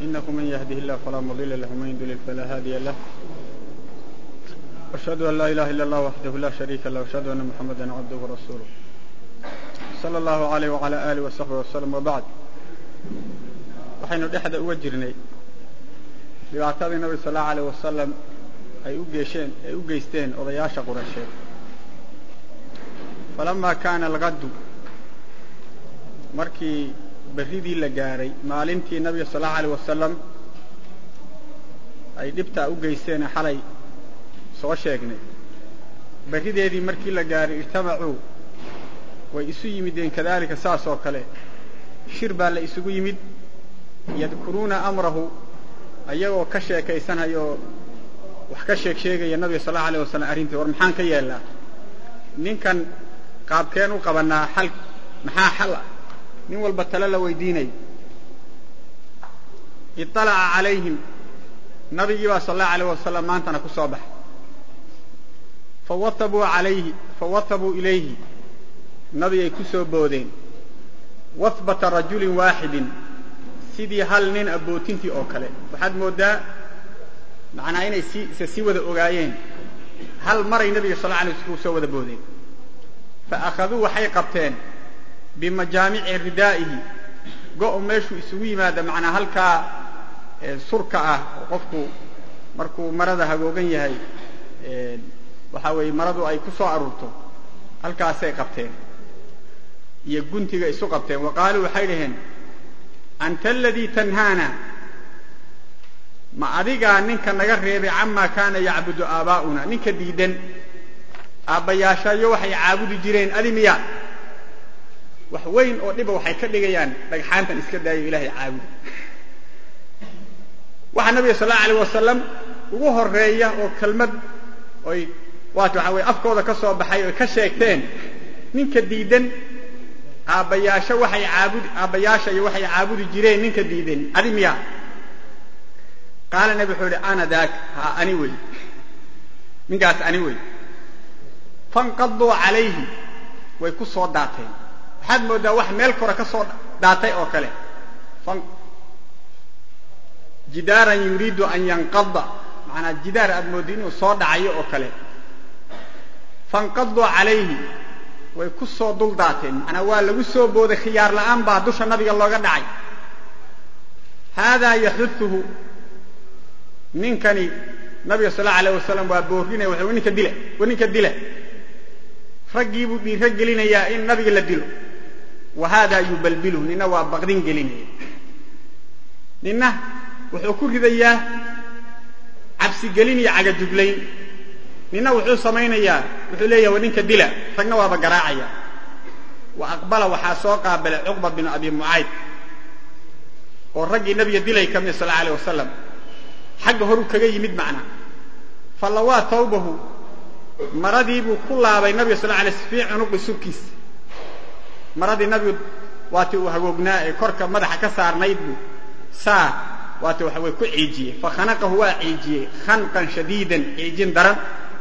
إنه من يهده الله فلا مضل له ومن يضلل فلا هادي له وأشهد أن لا إله إلا الله وحده لا شريك له وأشهد أن محمدا عبده ورسوله صلى الله عليه وعلى آله وصحبه وسلم وبعد waxaynu dhexda uga jirnay dhibaatadii nabi sal allau aleyh wasalam ay u geesheen ay u geysteen odayaasha quraysheed falamaa kaana alqaddu markii berridii la gaadhay maalintii nabiga sal allau aleyh wasalam ay dhibtaa u geysteene xalay soo sheegnay berrideedii markii la gaadhay ijtamacuu way isu yimideen kadaalika saas oo kale shir baa la isugu yimid yadkuruuna amrahu ayagoo ka sheekaysanayoo wax ka sheeg sheegaya nabiga sal allau alيh wasalam arrintii war maxaan ka yeelnaa ninkan qaabkeen u qabanaa xal maxaa xal ah nin walba tale la weydiinayo iطalaca calayhim nabigii baa sal allahu alayh wasalam maantana ku soo baxay fawahabuu alayhi fawahabuu ilayhi nabigay ku soo boodeen wahbata rajulin waaxidin sidii hal nin abootintii oo kale waxaad mooddaa macnaa inay si isa sii wada ogaayeen hal maray nabiga sal alay sl soo wada boodeen fa akhaduu waxay qabteen bimajaamici ridaa'ihi go-o meeshuu isugu yimaada macnaa halkaa surka ah oo qofku markuu marada hagoogan yahay waxaa weeye maradu ay ku soo aruurto halkaasay qabteen iyo guntiga isu qabteen wa qaaluu waxay dhaheen anta aladii tanhaana ma adigaa ninka naga reebay camaa kaana yacbudu aabaa'una ninka diidan aabbayaashayo waxay caabudi jireen adi miya wax weyn oo dhiba waxay ka dhigayaan dhagxaantan iska daayo ilaahay caabudi waxaa nabiga sal allau alayh wasalam ugu horeeya oo kelmad oy waata waxa weye afkooda ka soo baxay oy ka sheegteen ninka diidan aabbayaasho waxay caabudi aabbayaasha iyo waxay caabudi jireen ninka diidan adi miya qaala nabi wuxuu ihi ana daak ha ani wey ninkaas ani wey fanqaduu calayhi way ku soo daateen waxaad mooddaa wax meel kore ka soo daatay oo kale jidaaran yuriidu an yanqada macanaa jidaar aad mooddo inuu soo dhacayo oo kale fanqaduu calayhi way ku soo dul daateen macnaa waa lagu soo booday khiyaar la'aan baa dusha nabiga looga dhacay haadaa yaxuduhu ninkani nabiga sal allau alayh wasalam waa boorinaya waxa ninka dila wa ninka dila raggii buu dhiiro gelinayaa in nabiga la dilo wa haadaa yubalbiluhu nina waa baqdin gelinaya nina wuxuu ku ridayaa cabsigelin iyo cagajuglayn nina wuxuu samaynayaa wuxuu leeyahay wa ninka dila ragna waaba garaacaya wa aqbala waxaa soo qaabilay cuqba binu abi mucayd oo raggii nabiga dilay ka mid sal alla alيh wasalam xagga horu kaga yimid macna fallawaa tawbahu maradii buu ku laabay nabiga sal alay fii cunuqi subkiisa maradii nabigu waati uu hagoognaa ee korka madaxa ka saarnayd buu saa waati waxa way ku ciijiyey fakhanaqahu waa ciijiyey khanqan shadiidan ciijin daran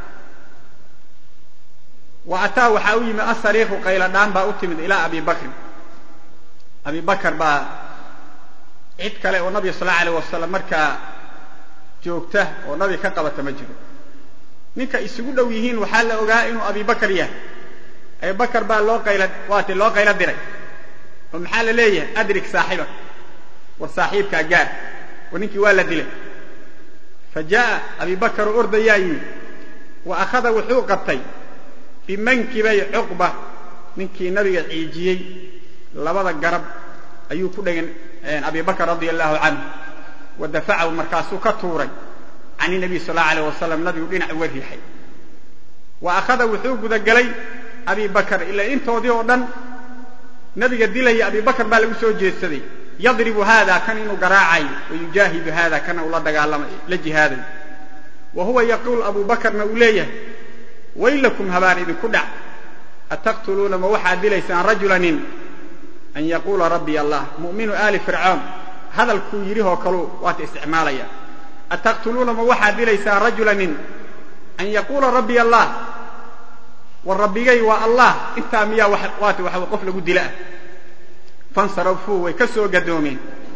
wa ataa waxaa u yimi asariiqu qayladhaan baa u timid ilaa abi bakrin abi bakr baa cid kale oo nabiga sal allau alayh wasalam markaa joogta oo nabiga ka qabata ma jiro ninka isugu dhow yihiin waxaa la ogaa inuu abi bakr yahay abi bakr baa loo qayla waati loo qaylo diray oo maxaa la leeyahay adrik saaxibak war saaxiibkaa gaar war ninkii waa la dilay fa jaa'a abi bakr oo ordayaa yimi wa akhada wuxuu qabtay bimankibay cuqba ninkii nabiga ciijiyey labada garab ayuu ku dhegan abi bakr radia allahu canhu wa dafacahu markaasuu ka tuuray can inabiy sal allau alayh wasalam nabigu dhinac uga riixay wa akhada wuxuu gudagelay abi bakr ilaa intoodii oo dhan nabiga dilaya abi bakr baa lagu soo jeedsaday yadribu hada kan inuu garaacayo wa yujaahidu hada kana uu la dagaalamay la jihaadayo wa huwa yaquul abu bakrna uu leeyahay waylakum habaan idinku dhac ataqtuluuna ma waxaad dilaysaan rajula nin an yaquula rabbiy allah mu'minu aali fircoon hadalkuu yidhihoo kaluu waata isticmaalaya ataqtuluuna ma waxaad dilaysaan rajula nin an yaquula rabbiy allah war rabbigay waa allah intaa miyaa waata waxa qof lagu dila ah fansarafuu way ka soo gadoomeen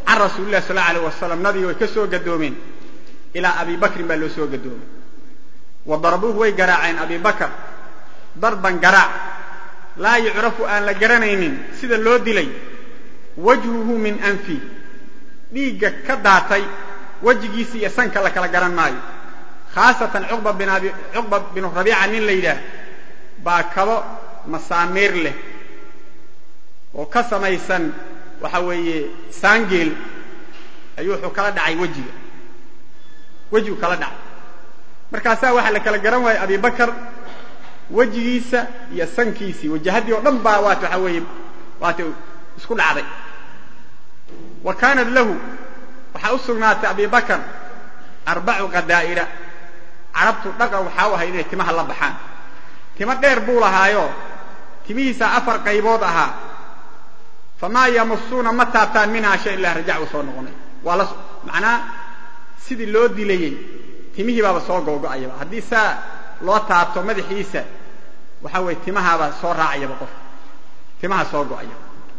can rasuuli lah sal alay wasalam nabiga way ka soo gadoomeen ilaa abi bakrin baa loo soo gadoomay wa darabuuhu way garaaceen abi bakr darban garaac laa yucrafu aan la garanaynin sida loo dilay wajhuhu min anfi dhiigga ka daatay wejigiisa iyo sanka la kala garan maayo khaasatan cuqba binu rabiica nin la yidhaah baa kabo masaamiir leh oo ka samaysan waxa weeye saangeel ayuu wuxuu kala dhacay wejiga wejigu kala dhacay markaasaa waxaa la kala garan waayey abi bakar wejigiisa iyo sankiisii wajahaddii oo dhan baa waat waxa weeye waata isku dhacday wa kaanat lahu waxaa u sugnaatay abi bakar arbacu qadaa'ira carabtu dhaqan waxaa u ahay inay timaha la baxaan timo dheer buu lahaayo timihiisaa afar qaybood ahaa famaa yamusuuna ma taabtaan minhaa shay ilaa rajac uu soo noqonay waa la macnaa sidii loo dilayey timihii baaba soo googo'ayaba haddii saa loo taabto madaxiisa waxa weeye timahaaba soo raacayaba qof timaha soo go'aya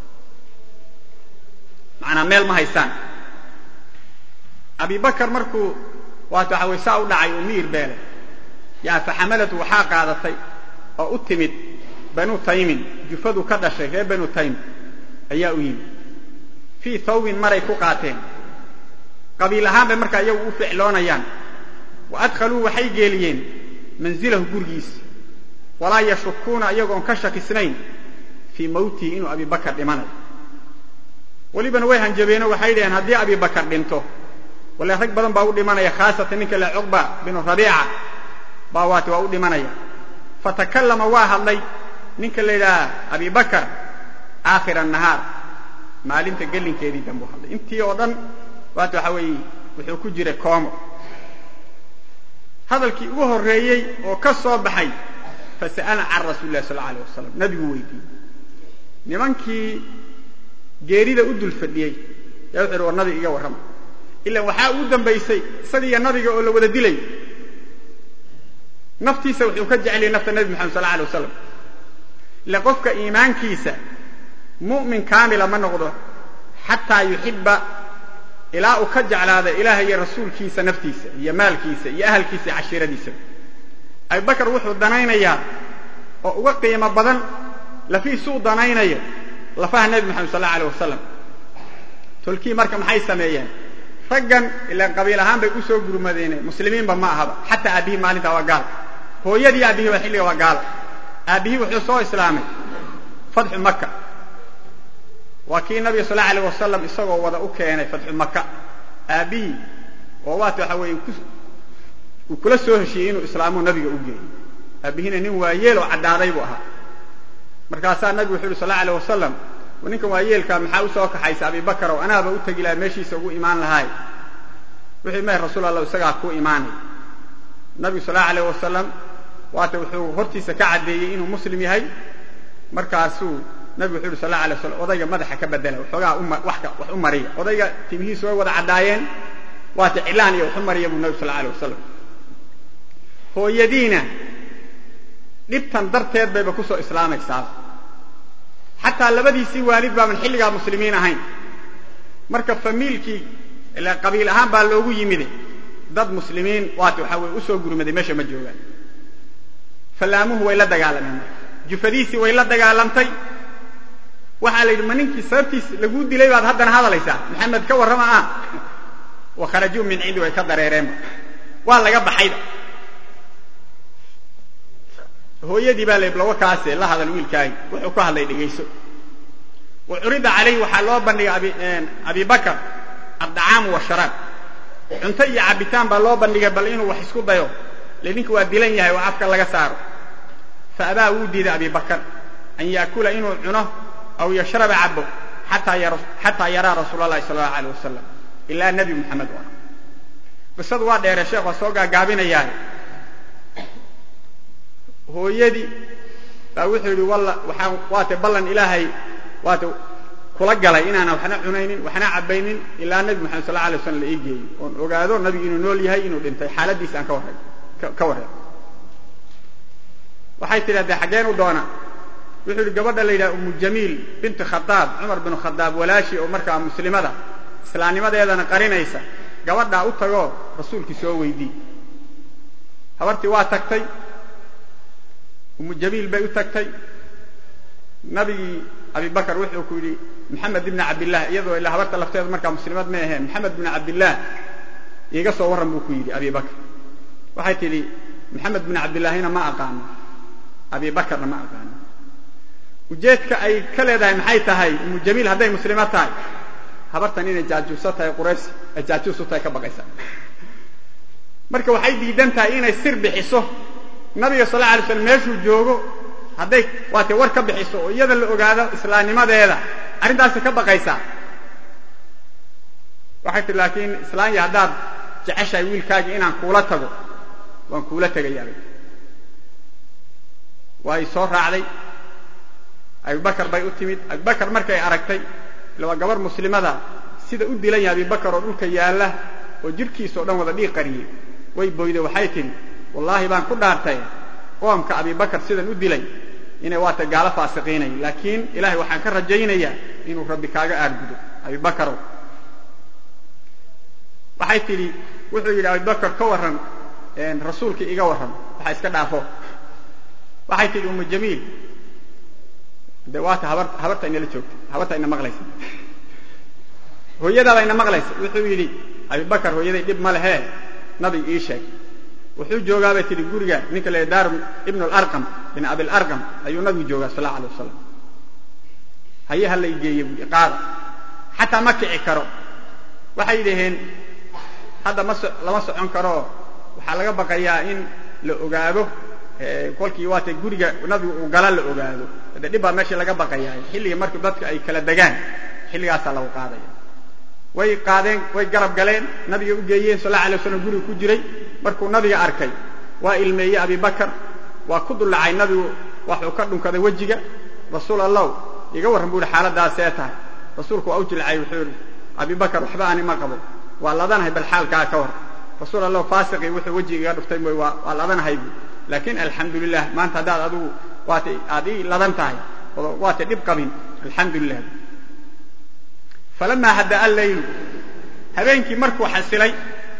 macnaa meel ma haystaan abi bakar markuu waata waxa weye saa u dhacay uu miir beelay yaa faxamalatu waxaa qaadatay oo u timid banu taymin jufadu ka dhashay reer banu taym ayaa u yimid fii thawbin maray ku qaateen qabiil ahaan bay markaa iyagu u ficloonayaan wa adkhaluu waxay geeliyeen manzilahu gurigiisa walaa yashukuuna iyagoon ka shakisnayn fii mawtihi inuu abi bakar dhimanayo welibana way hanjabeenoo waxay dhaheen haddii abi bakar dhinto wale rag badan baa u dhimanaya khaasatan ninka le cuqba binu rabiica baa waate waa u dhimanaya fatakallama waa hadlay ninka la yidhaha abi bakar aakhira nahaar maalinta gelinkeedii danbuu hadlay intii oo dhan waata waxa weeye wuxuu ku jiray koomo hadalkii ugu horreeyey oo ka soo baxay fasa'ala can rasuuli lahi sal la alay wasalam nabiguu weydiiyey nimankii geerida u dul fadhiyey yaa wuxu uhi war nabiga iga warrama ilan waxaa ugu dambaysay isagiiyo nabiga oo la wada dilay naftiisa wuxuu ka jeceliyay nafta nebi moxamed sal la alay wasalam ila qofka iimaankiisa mu'min kaamila ma noqdo xataa yuxiba ilaa uu ka jeclaada ilaah iyo rasuulkiisa naftiisa iyo maalkiisa iyo ahalkiisa iyo cashiiradiisa abubakar wuxuu danaynayaa oo uga qiimo badan lafiisuu danaynayo lafaha nebi moxamed sal la alay wasalam tolkii marka maxay sameeyeen raggan ilaan qabiil ahaan bay u soo gurmadeene muslimiinba ma ahaba xataa aabbihii maalintaa waa gaal hooyadii aabbihii ba xilliga waa gaala aabbihii wuxuu soo islaamay fatxu maka waa kii nabiga sal allau alayh wasalam isagoo wada u keenay fatxu maka aabbihii oo waata waxa weeye uu kula soo heshiiyey inuu islaamuu nabiga u geeyey aabbihiina nin waayeel oo caddaaday buu ahaa markaasaa nabigu wuxu uhi sal allau alayh wasalam ninkan waayeelkaa maxaa u soo kaxaysa abibakar oo anaaba u tegi laha meeshiisa ugu imaan lahaay wuxuu mah rasuul allah isagaa ku imaanay nabigu sal allau alayh wasalam waata wuxuu hortiisa ka caddeeyey inuu muslim yahay markaasuu nabigu wuxu uhi sal la alay waslam odayga madaxa ka bedela waxoogaa wax u mariya odayga timihiisu way wada caddaayeen waata cilaan iyo wax u mariya buu nabigu sal alay wasalam hooyadiina dhibtan darteed bayba kusoo islaamaysaa xataa labadiisii waalid baaban xilligaa muslimiin ahayn marka famiilkii ila qabiil ahaan baa loogu yimide dad muslimiin waata waxaa weye usoo gurmaday meesha ma joogaan fallaamuhu way la dagaalameen marka jufadiisii way la dagaalamtay waxaa la yidhi ma ninkii sababtiis laguu dilay baad haddana hadlaysaa maxamed ka warrama ah wa kharajuu min cindi way ka dareereenba waa laga baxayba hooyadii baa la lawa kaase la hadal wiilkaagi wuxuu ku hadlay dhegayso wa curida calayhi waxaa loo bandhigay abi bakar addacaamu washaraab cunto iyo cabitaan baa loo bandhigay bal inuu wax isku dayo le ninka waa dilan yahay oo afka laga saaro fa abaa wuu diiday abi bakar an yaakula inuu cuno aw yashraba cabo xataa yaraa rasuul allahi sala allahu aleyh wasalam ilaa nebi moxamed waa qisadu waa dheere sheekh waa soo gaagaabinayaa hooyadii baa wuxuu yidhi walla waxaan waate ballan ilaahay waate kula galay inaana waxna cunaynin waxna cabaynin ilaa nebi moxamed sal la alay slam la ii geeyo oon ogaado nabigu inuu nool yahay inuu dhintay xaaladiisa aan ka warray ka warray waxay tidhahdee xaggeen u doona wuxuu yidhi gabadha la yidhaha umu jamiil binti khadaab cumar binu khadaab walaashi oo markaa muslimada islaamnimadeedana qarinaysa gabadhaa u tagoo rasuulkii soo weydii habartii waa tagtay umu jamiil bay u tagtay nabigii abibakar wuxuu ku yidhi maxamed ibni cabdillaah iyadoo ilaa habarta lafteeda markaa muslimad ma aheen maxamed ibni cabdillaah iiga soo warran buu ku yidhi abibakar waxay tidhi maxamed bin cabdillaahina ma aqaano abibakarna ma aqaano ujeedka ay ka leedahay maxay tahay umu jamiil hadday muslimo tahay habartan inay jaajuuso tahay quraysh ay jaajuus u tahay ka baqaysa marka waxay diidan tahay inay sir bixiso nabiga sal alla alay slam meeshuu joogo hadday waatay war ka bixiso oo iyada la ogaado islaamnimadeeda arrintaasi ka baqaysaa waxay tihi laakiin islaanya haddaad jeceshahay wiilkaagii inaan kuula tago waan kuula tegayaabay way soo raacday abibakar bay u timid abibakar markay aragtay ila waa gabar muslimada sida u dilan yahay abibakar oo dhulka yaalla oo jidhkiisa o dhan wada dhiiq qariyey way boyday waxay tidhi wallaahi baan ku dhaartay qoomka abibakar sidan u dilay inay waata gaalo faasiqiinay laakiin ilahay waxaan ka rajaynayaa inuu rabbi kaaga aargudo abibakarow waxay tidhi wuxuu yidhi abibakar ka warran rasuulkii iga warran waxa iska dhaafo waxay tidhi umu jamiil de waata habar habarta inala joogta habarta ina maqlaysa hooyadaaba ina maqlaysa wuxuu yidhi abibakar hooyaday dhib ma lehee nabi ii sheeg wuxuu joogaabay tidhi guriga ninka la daarum ibnu alarqam bin abilarqam ayuu nabigu joogaa sal allau alay wasalam haye ha lay geeye buui qaada xataa ma kici karo waxay yidhaheen hadda ma lama socon karoo waxaa laga baqayaa in la ogaado kolkii waatay guriga nabigu uu gala la ogaado de dhib baa meeshii laga baqayaa xilliga markuu dadka ay kala degaan xilligaasaa lagu qaadaya way qaadeen way garab galeen nabiga u geeyeen sal alla alay waslam guriga ku jiray markuu nabiga arkay waa ilmeeyey abibakar waa ku dullacay nabigu waxuu ka dhunkaday wejiga rasuul allow iga warran bu ihi xaaladaasee tahay rasuulku waa u jilcay wuxuu ihi abibakar waxba ani ma qabo waa ladanahay bal xaalkaa ka war rasuul allah faasiqii wuxuu wejiga iga dhuftay mooy waa waa ladanahay bu laakiin alxamdu lilah maanta haddaad adigu waatay aad ii ladan tahay oo waatay dhib qabin alxamdu lilah falamaa hadda'a leylu habeenkii markuu xasilay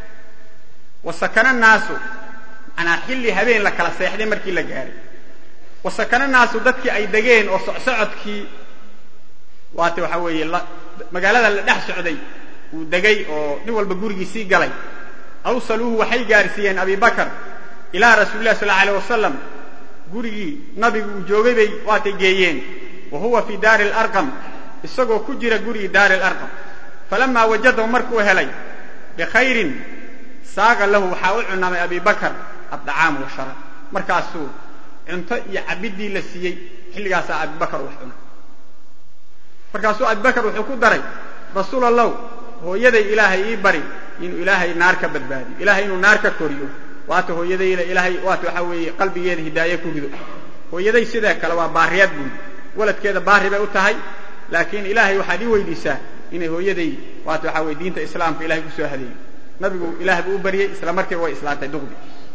wasakana naasu manaa xilli habeen la kala seexday markii la gaaray wasakana naasu dadkii ay degeen oo socsocodkii waata waxaa weeye magaalada la dhex socday uu degay oo nin walba gurigiisii galay awsaluuhu waxay gaarsiiyeen abibakar ilaa rasuuli lah sal alay wasalam gurigii nabigu uu joogay bay waatay geeyeen wa huwa fii daari alarqam isagoo ku jira gurigii daari alarqam falamaa wajadahu markuu helay bikhayrin saaqa lahu waxaa u cunaamay abibakar addacaamu washaraab markaasuu cunto iyo cabiddii la siiyey xilligaasaa abibakar wax cuna markaasuu abibakar wuxuu ku daray rasuul allow hooyaday ilaahay ii bari inuu ilaahay naar ka badbaadiyo ilahay inuu naar ka koriyo waata hooyadayla ilaahay waata waxaa weeye qalbigeeda hidaaye ku rido hooyaday sidee kale waa baariyaad buuli waladkeeda baari bay u tahay laakiin ilaahay waxaad ii weydiisaa inay hooyaday waata waxaa weye diinta islaamka ilahay kusoo hadeeyo nabigu ilaah buu u baryey isla markiiba way islaantay duqdi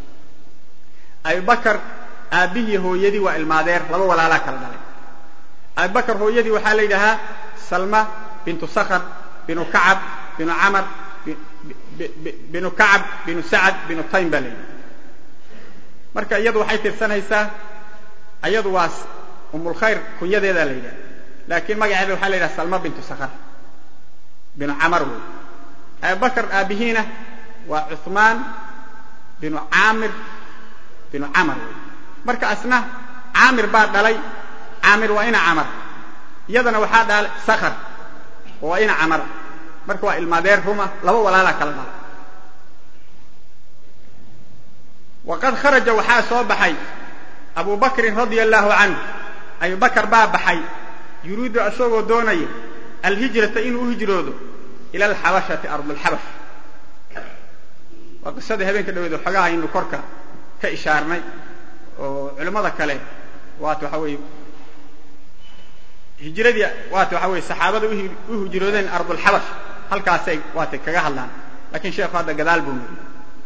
abibakar aabbihii hooyadii waa ilmaadeer laba walaalaa kala dhalay abibakar hooyadii waxaa la yidhahaa salma bintu sakhr binu kacab binu camar binu kacab binu sacad binu taym baa la yidhaha marka iyadu waxay tirsanaysaa iyadu waa umulkhayr kunyadeedaa la yidhaha laakiin magaceeda waxaa la yidhaha salma bintu sakhr binu camar wey abibakar aabbihiina waa cuثmaan binu caamir binu camar wey marka asna caamir baa dhalay caamir waa ina camar iyadana waxaa dhalay sakhr oo waa ina camar marka waa ilmaadeer ruma laba walaalaa kala dhala waqad kharaja waxaa soo baxay abu bakrin radia allahu canhu abubakar baa baxay yuriidu isagoo doonaya alhijrata inuu u hijroodo ila alxabashati ardulxabash waa qisadii habeenka dhaweed xoogaa aynu korka ka ishaarnay oo culimmada kale waata waxa weeye hijradii waata waxa weye saxaabada u hijroodeen ardulxabash halkaasay waatay kaga hadlaan lakin sheekhu hadda gadaal buu mari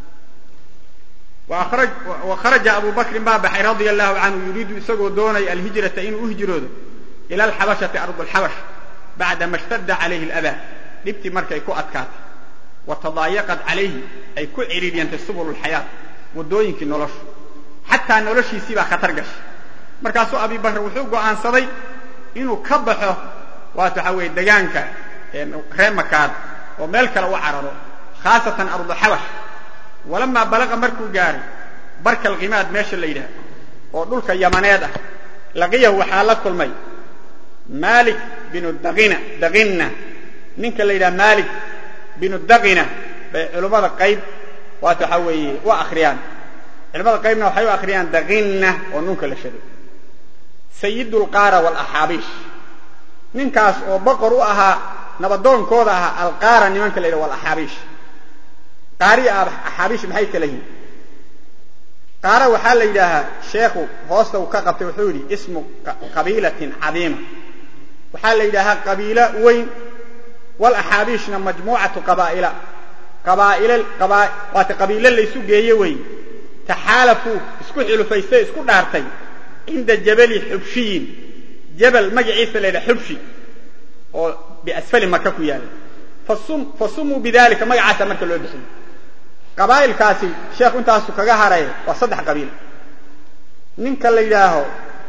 wa kharaja abu bakrin baa baxay radia allahu canhu yuriidu isagoo doonaya alhijrata inuu u hijroodo ila alxabashati ardulxabash bacda ma shtadda calayhi aladaa dhibtii markay ku adkaatay wa tadaayaqad calayhi ay ku ciriiryantay subul lxayaat waddooyinkii noloshu xataa noloshiisii baa khatar gashay markaasuu abibakr wuxuu go'aansaday inuu ka baxo waata waxaa weeye degaanka ree makaad oo meel kale u cararo khaasatan ardu xabash walamaa balaqa markuu gaaray barka alkimaad meesha la yidhaah oo dhulka yamaneed ah laqiyahu waxaa la kulmay malik binu daqina daqinna ninka la yidhaha malik binu daqina bay culimmada qayb waata waxaa weeye u akhriyaan culimmada qaybna waxay u akhriyaan daqinna oo nunka la shado sayid lqaara walaxaabiish ninkaas oo boqor u ahaa nabadoonkooda ahaa alqaara nimanka la yidhaha walaxaabiish qaari axaabiish maxay kala yihin qaara waxaa la yidhaahaa sheekhu hoosta uu ka qabtay wuxuu yidhi ismu qabiilatin cadiima waxaa la yidhaahaa qabiilo weyn walaxaabiishna majmuucatu qabaa'ila qabaa'il waata qabiilo laysu geeye wey taxaalafuu isku xulufaystay isku dhaartay cinda jabali xubshiyin jabal magaciisa la yidhaha xubshi oo biasfali maka ku yaala fa sumuu bidalika magacaasa marka loo bixiyey qabaa'ilkaasi sheekhu intaasu kaga haray waa saddex qabiil ninka la yidhaaho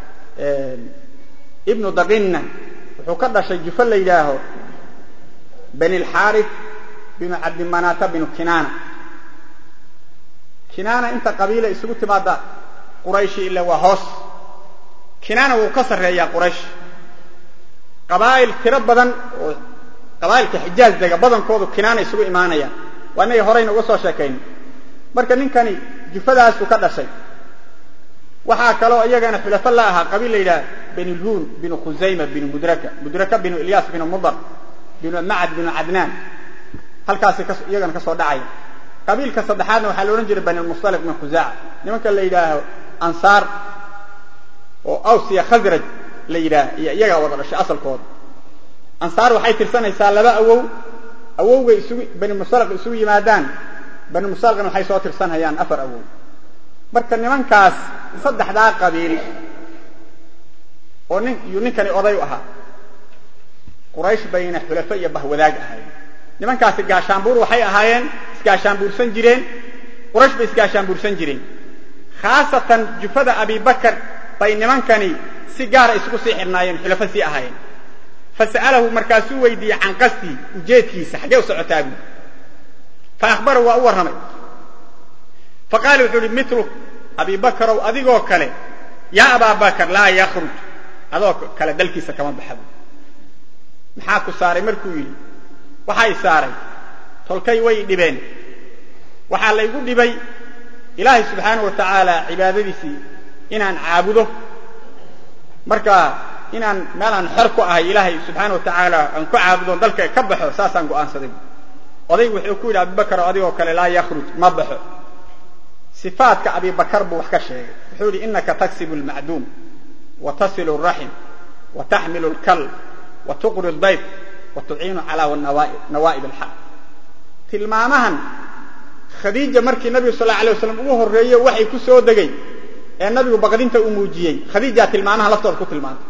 ibnu daqinna wuxuu ka dhashay jufo la yidhaaho bani alxaarif binu cabdimanaata binu kinaana kinaana inta qabiila isugu timaada qurayshi ila waa hoos kinaana wuu ka sarreeyaa quraysh qabaa'il tiro badan oo qabaa'ilka xijaaz dega badankoodu kinaana isugu imaanayaan waa inagii horeyna uga soo sheekaynay marka ninkani jufadaasuu ka dhashay waxaa kaloo iyagana xulafo la ahaa qabiil la yidhaha benilhuun binu khusayma binu mudraka mudraka binu ilyaas binu mudar binu macad binu cadnaan halkaasi iyagana ka soo dhacaya qabiilka saddexaadna waxaa la odhan jiray banilmustalif min khusaaca nimanka la yidhaaho ansaar oo awsiya khasraj la yidhaaha iyo iyagaa wada dhashay asalkooda ansaar waxay tirsanaysaa laba awow awowgay isugu bani mustalaq isugu yimaadaan bani mustalaqna waxay soo tirsanhayaan afar awow marka nimankaas saddexdaa qabiil oo nin iyuu ninkani oday u ahaa quraysh bayna xulafo iyo bahwadaag ahaayeen nimankaasi gaashaanbuur waxay ahaayeen isgaashaanbuursan jireen quraysh bay isgaashaanbuursan jireen khaasatan jufada abibakar bay nimankani si gaara isugu sii xidhnaayeen xulafo sii ahaayeen fasa'alahu markaasuu weydiiyey can qasdii ujeedkiisa xaggee u socotaa buui fa akhbarahu waa u warramay fa qaala wuxuu uhi milu abi bakarow adigoo kale yaa abaa bakar laa yakhruj adoo kale dalkiisa kama baxa buui maxaa ku saaray markuu yidhi waxay saaray tolkay way dhibeen waxaa laygu dhibay ilaahay subxaanahu wa tacaala cibaadadiisii inaan caabudo marka inaan meelaan xor ku ahay ilaahay subxaana wa tacaala aan ku caabudoon dalka ka baxo saasaan go'aansaday odaygu wuxuu ku yidhi abibakar adigoo kale laa yakhruj ma baxo sifaadka abibakar buu wax ka sheegay wuxuu yidhi inaka taksibu lmacduum wa tasilu raxim wa taxmilu lkal wa tuqri dayf wa tuciinu calaa nawaa'ib alxaq tilmaamahan khadiija markii nabigu sal alla alay waslam ugu horreeye waxay ku soo degay ee nabigu baqdinta uu muujiyey khadiijaa tilmaamaha laftooda ku tilmaantay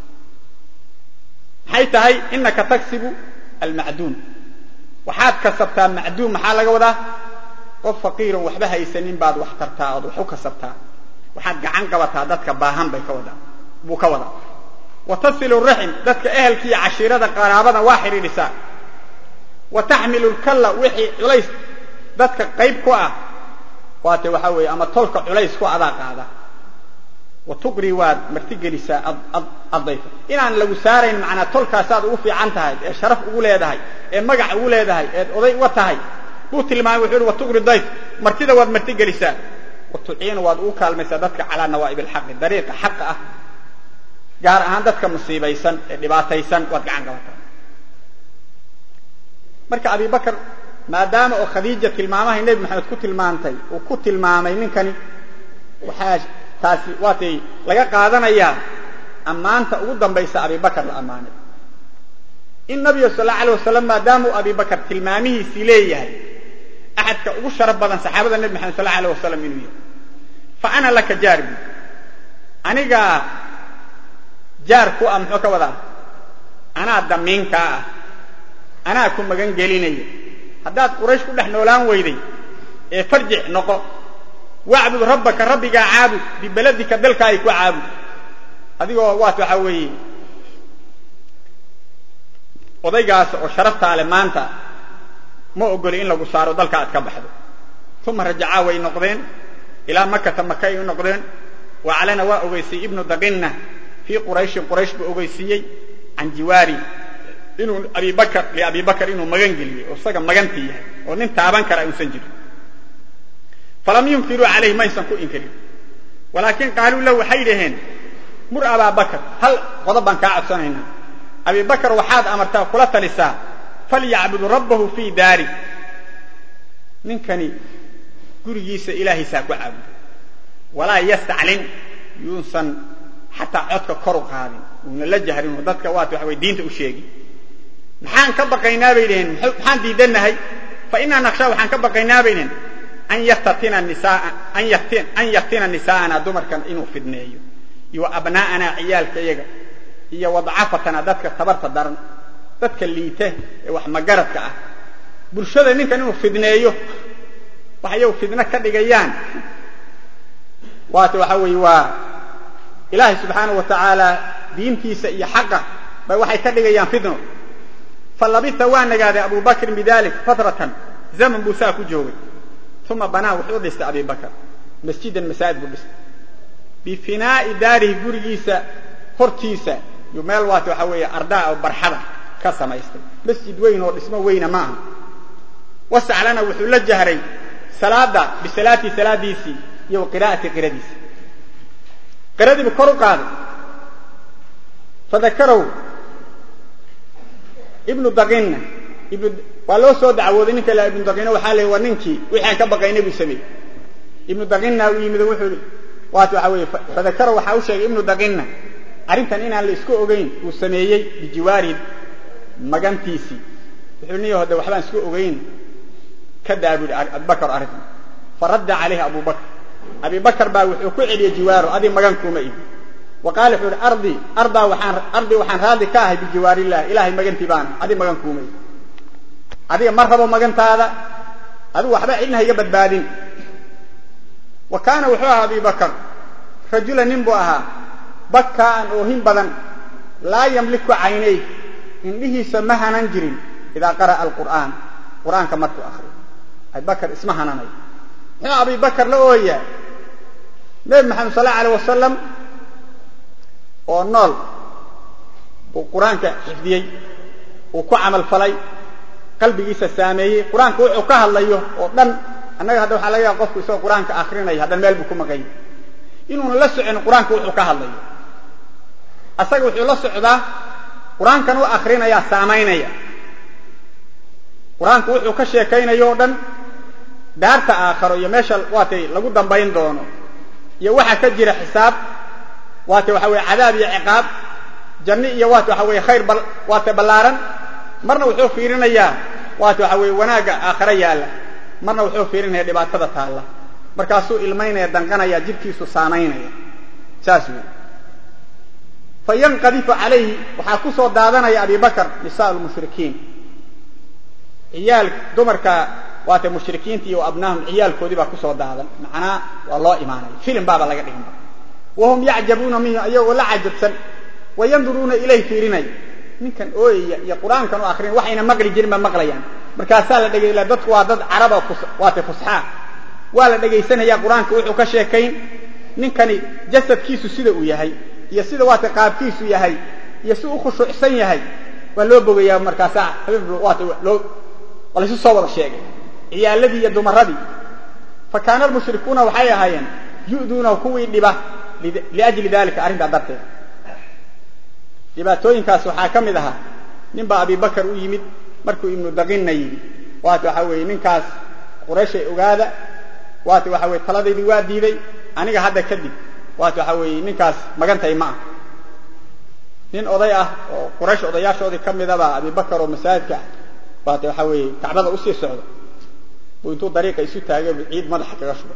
maxay tahay inaka taksibu almacduum waxaad kasabtaa macduum maxaa laga wadaa qof faqiiron waxba haysanin baad wax tartaa ood wax u kasabtaa waxaad gacan qabataa dadka baahan bay ka wadaa buu ka wadaa wa tasilu raxim dadka ehelkiiyo cashiirada qaraabada waa xidhiidhisaa wa taxmilu lkalla wixii culays dadka qayb ku ah waate waxaa weeye ama tolka culays ku adaa qaada wa tuqri waad martigelisaa addayfa inaan lagu saarayn macnaa tolkaasaad ugu fiican tahay ee sharaf ugu leedahay ee magac ugu leedahay eed oday uga tahay buu tilmaamay wuxuu uhi wa tuqri dayf martida waad martigelisaa wa tuciinu waad ugu kaalmaysaa dadka calaa nawaa'ib alxaqi dariiqa xaqa ah gaar ahaan dadka musiibaysan ee dhibaataysan waad gacan qabataa marka abibakar maadaama oo khadiija tilmaamahay nebi maxamed ku tilmaantay uu ku tilmaamay ninkani waxaa taasi waatay laga qaadanayaa ammaanta ugu dambaysa abibakar la ammaanay in nabiga sal alla alay wasalam maadaama uu abibakar tilmaamihiisii leeyahay axadka ugu sharaf badan saxaabada nebi maxamed sal alla alay wasalam inuu yahay fa ana laka jaarbi anigaa jaar ku ah muxuu ka wadaa anaa damiinkaa ah anaa ku magan gelinaya haddaad quraysh ku dhex noolaan weyday ee farjic noqo wacbud rabbaka rabbigaa caabud bibeladika dalkaaga ku caabud adigoo waat waxaa weeye odaygaas oo sharaftaa leh maanta ma ogoli in lagu saaro dalka aad ka baxdo uma rajacaa way noqdeen ilaa makata maka ay u noqdeen waclana waa ogeysiyey ibnu daqinna fii qurayshin quraysh buu ogeysiiyey can jiwaari inuu abibakr liabi bakr inuu magan geliyey oo isaga magantii yahay oo nin taaban kara uusan jirin falam yunkiruu calayhi maysan ku inkirin walaakin qaaluu lahu waxay dhaheen mur abaa bakr hal qodob baan kaa codsanaynaa abi bakr waxaad amartaa kula talisaa falyacbud rabbahu fii daari ninkani gurigiisa ilaahiisaa ku caabudo walaa yastaclin yuusan xataa codka kor u qaadin uuna la jahrin oo dadka waat waxa way diinta u sheegi maxaan ka baqaynaa bay dhaheen maxaan diidanahay fa inaa naqshaa waxaan ka baqaynaa bay dhaheen an yaftatina nisaa an yaftin an yaftina nisaa'ana dumarkan inuu fidneeyo iyo abnaa'anaa ciyaalka iyaga iyo wadcafatana dadka tabarta daran dadka liita ee wax magaradka ah bulshada ninkan inuu fidneeyo wax iyagu fidno ka dhigayaan waata waxaa weeye waa ilaahay subxaanahu wa tacaala diintiisa iyo xaqa bay waxay ka dhigayaan fidno falabita waa nagaaday abu bakrin bidalik fatratan zaman buu saa ku joogay uma banaa wuxuu dhistay abi bakr masjidan masaajid buu dhistay bifinaa'i daarihi gurigiisa hortiisa yuu meel waata waxaa weeye ardaa oo barxada ka samaystay masjid weyn oo dhismo weyna ma aha wasaclana wuxuu la jahray salaada bisalaatii salaadiisii iyo wa qiraa'ati qiradiisi qiradiibu kor u qaaday fadakarow ibnu dakinna ibnu waa loo soo dacwooday ninka la ibnu dakinna waxaa leey waa ninkii wixii aan ka baqaynay buu sameeyey ibnu dakinna u yimid wuxuu i waat waxaa weeye fadakarow waxaa u sheegay ibnu dakinna arrintan inaan la isku ogeyn uu sameeyey bijiwaari magantiisii wuxuu niyo hode waxbaan isku ogeyn ka daa bu yihi abubakar arrintan faradda calayhi abu bakr abi bakr baa wuxuu ku celiyey jiwaaro adig magan kuuma ihi wa qaala wuxuu ihi ardi ardaa waxaan ardi waxaan raadli ka ahay bijiwaarillahi ilahay magantii baana adig magan kuuma ihi adiga ma rabo magantaada adigu waxba cidna ha iga badbaadin wa kaana wuxuu ahaa abi bakr rajula nin buu ahaa bakkaan oohin badan laa yamliku caynay indhihiisa ma hanan jirin idaa qara'a alqur'aan qur'aanka markuu akriyo abibakar isma hananayo muxuu abi bakar la ooyaa nebi maxamed sal allau alay wasalam oo nool uu qur-aanka xifdiyey uu ku camal falay qalbigiisa saameeyey qur-aanka wuxuu ka hadlayo oo dhan annaga hadda waxaa laga yaaba qofku isagoo qur-aanka akrinaya haddana meel buu ku maqanya inuuna la socon qur-aanka wuxuu ka hadlayo asaga wuxuu la socdaa qur-aankan u akrinayaa saamaynaya qur-aanku wuxuu ka sheekaynayo o dhan daarta aakharo iyo meesha waatay lagu dambayn doono iyo waxa ka jira xisaab waata waxa weye cadaab iyo ciqaab janni iyo waata waxa weye khayr waata ballaaran marna wuxuu fiirinayaa waata waxa weye wanaagga aakharo yaalla marna wuxuu fiirinaya dhibaatada taalla markaasuu ilmaynaya danqanaya jidhkiisu saamaynaya saas wey fayanqadifu calayhi waxaa ku soo daadanaya abi bakr nisaa lmushrikiin ciyaal dumarka waata mushrikiinta iyo abnaahum ciyaalkoodii baa kusoo daadan macnaa waa loo imaanaya filim baaba laga dhiganba wahum yacjabuuna minhu iyagoo la cajabsan wayanduruuna ilayh fiirinaya ninkan ooyaya iyo qur-aankan u akrin waxayna maqli jirin ba maqlayaan markaasaa la dhegay dadku waa dad caraba waata fusxaa waa la dhegaysanaya qur-aanka wuxuu ka sheekayn ninkani jasadkiisu sida uu yahay iyo sida waata qaabkiisu yahay iyo si u khushuucsan yahay waa loo bogayaa markaasaa waata loo waa laysu soo wada sheegay ciyaaladii iyo dumaradii fa kaana almushrikuuna waxay ahaayeen yu'duunahu kuwii dhiba liajli dalika arrintaa darteed dhibaatooyinkaas waxaa ka mid ahaa nin baa abi bakar u yimid markuu ibnu dakinna yidhi waata waxaa weeye ninkaas qurayshay ogaada waata waxaa weye taladaydii waa diiday aniga hadda kadib waata waxaa weeye ninkaas magantay ma ah nin oday ah oo quraysh odayaashoodii ka midabaa abi bakar oo masaajidka ah waata waxaa weeye kacbada usii socda buu intuu dariiqa isu taagay ciid madaxa kaga shubay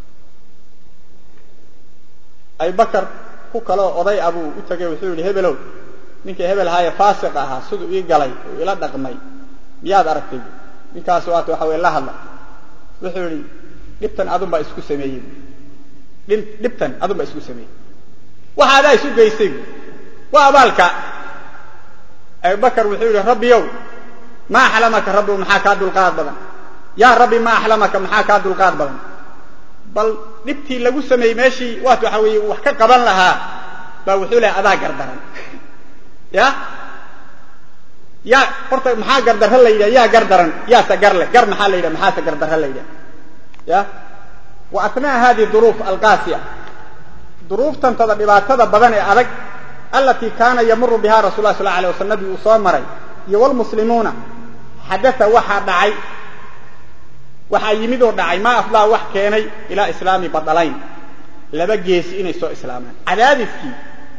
abibakar ku kaleo oday ah buu u tagay wuxuu yihi hebelow ninkii hebel ahaaye faasiq ahaa siduu ii galay uu ila dhaqmay miyaad aragtay ninkaas waata waxa weye la hadla wuxuu yihi dhibtan adun baa isku sameeyey dhibtan adun baa isku sameeyey waxa adaa isu geystay waa abaalka abubakar wuxuu yihi rabbiyow ma axlamaka rabbi maxaa kaa dulqaad badan yaa rabbi ma axlamaka maxaa kaa dulqaad badan bal dhibtii lagu sameeyey meeshii waat waxa weeye wax ka qaban lahaa baa wuxuu lehay adaa gardaran ya yaa horta maxaa gardarra la yidhaha yaa gardaran yaase garle gar maxaa la yidhaha maxaase gardarra la yidhaha ya wa atnaa hadihi duruuf alqaasiya duruuftantada dhibaatada badan ee adag alatii kaana yamuru biha rasul lah sal la alay waslam nabi uu soo maray iyo wlmuslimuuna xadaa waxaa dhacay waxaa yimid oo dhacay maa afdaa wax keenay ilaa islaami badalayn laba geesi inay soo islaamaan cadaadiskii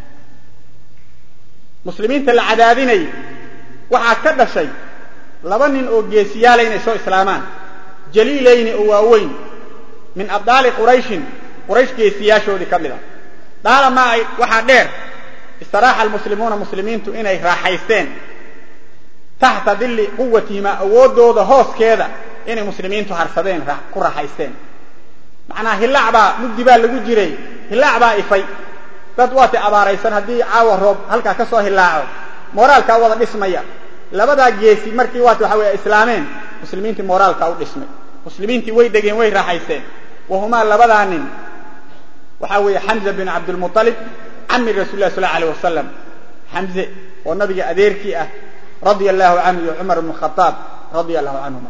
muslimiinta la cadaadinayay waxaa ka dhashay laba nin oo geesiyaala inay soo islaamaan jaliilayni oo waaweyn min abdaali qurayshin quraysh geesiyaashoodii ka mid a daalamaa ay waxaa dheer istiraaxa almuslimuuna muslimiintu inay raaxaysteen taxta dilli quwatihima awooddooda hooskeeda inay muslimiintu harsadeen ku raaxaysteen macnaa hillaac baa mugdi baa lagu jiray hillaac baa ifay dad waatay abaaraysan haddii caawa roob halkaa ka soo hillaaco mooraalkaa wada dhismaya labadaa geesi markii waata waxa weye islaameen muslimiintii mooraalkaa u dhismay muslimiintii way degeen way raaxaysteen wahumaa labadaa nin waxaa weeye xamza bin cabdilmualib cami rasul lah sal alay wasalam xamze oo nabiga adeerkii ah radia allahu canhu iyo cumar bn khaaab radia allahu canhuma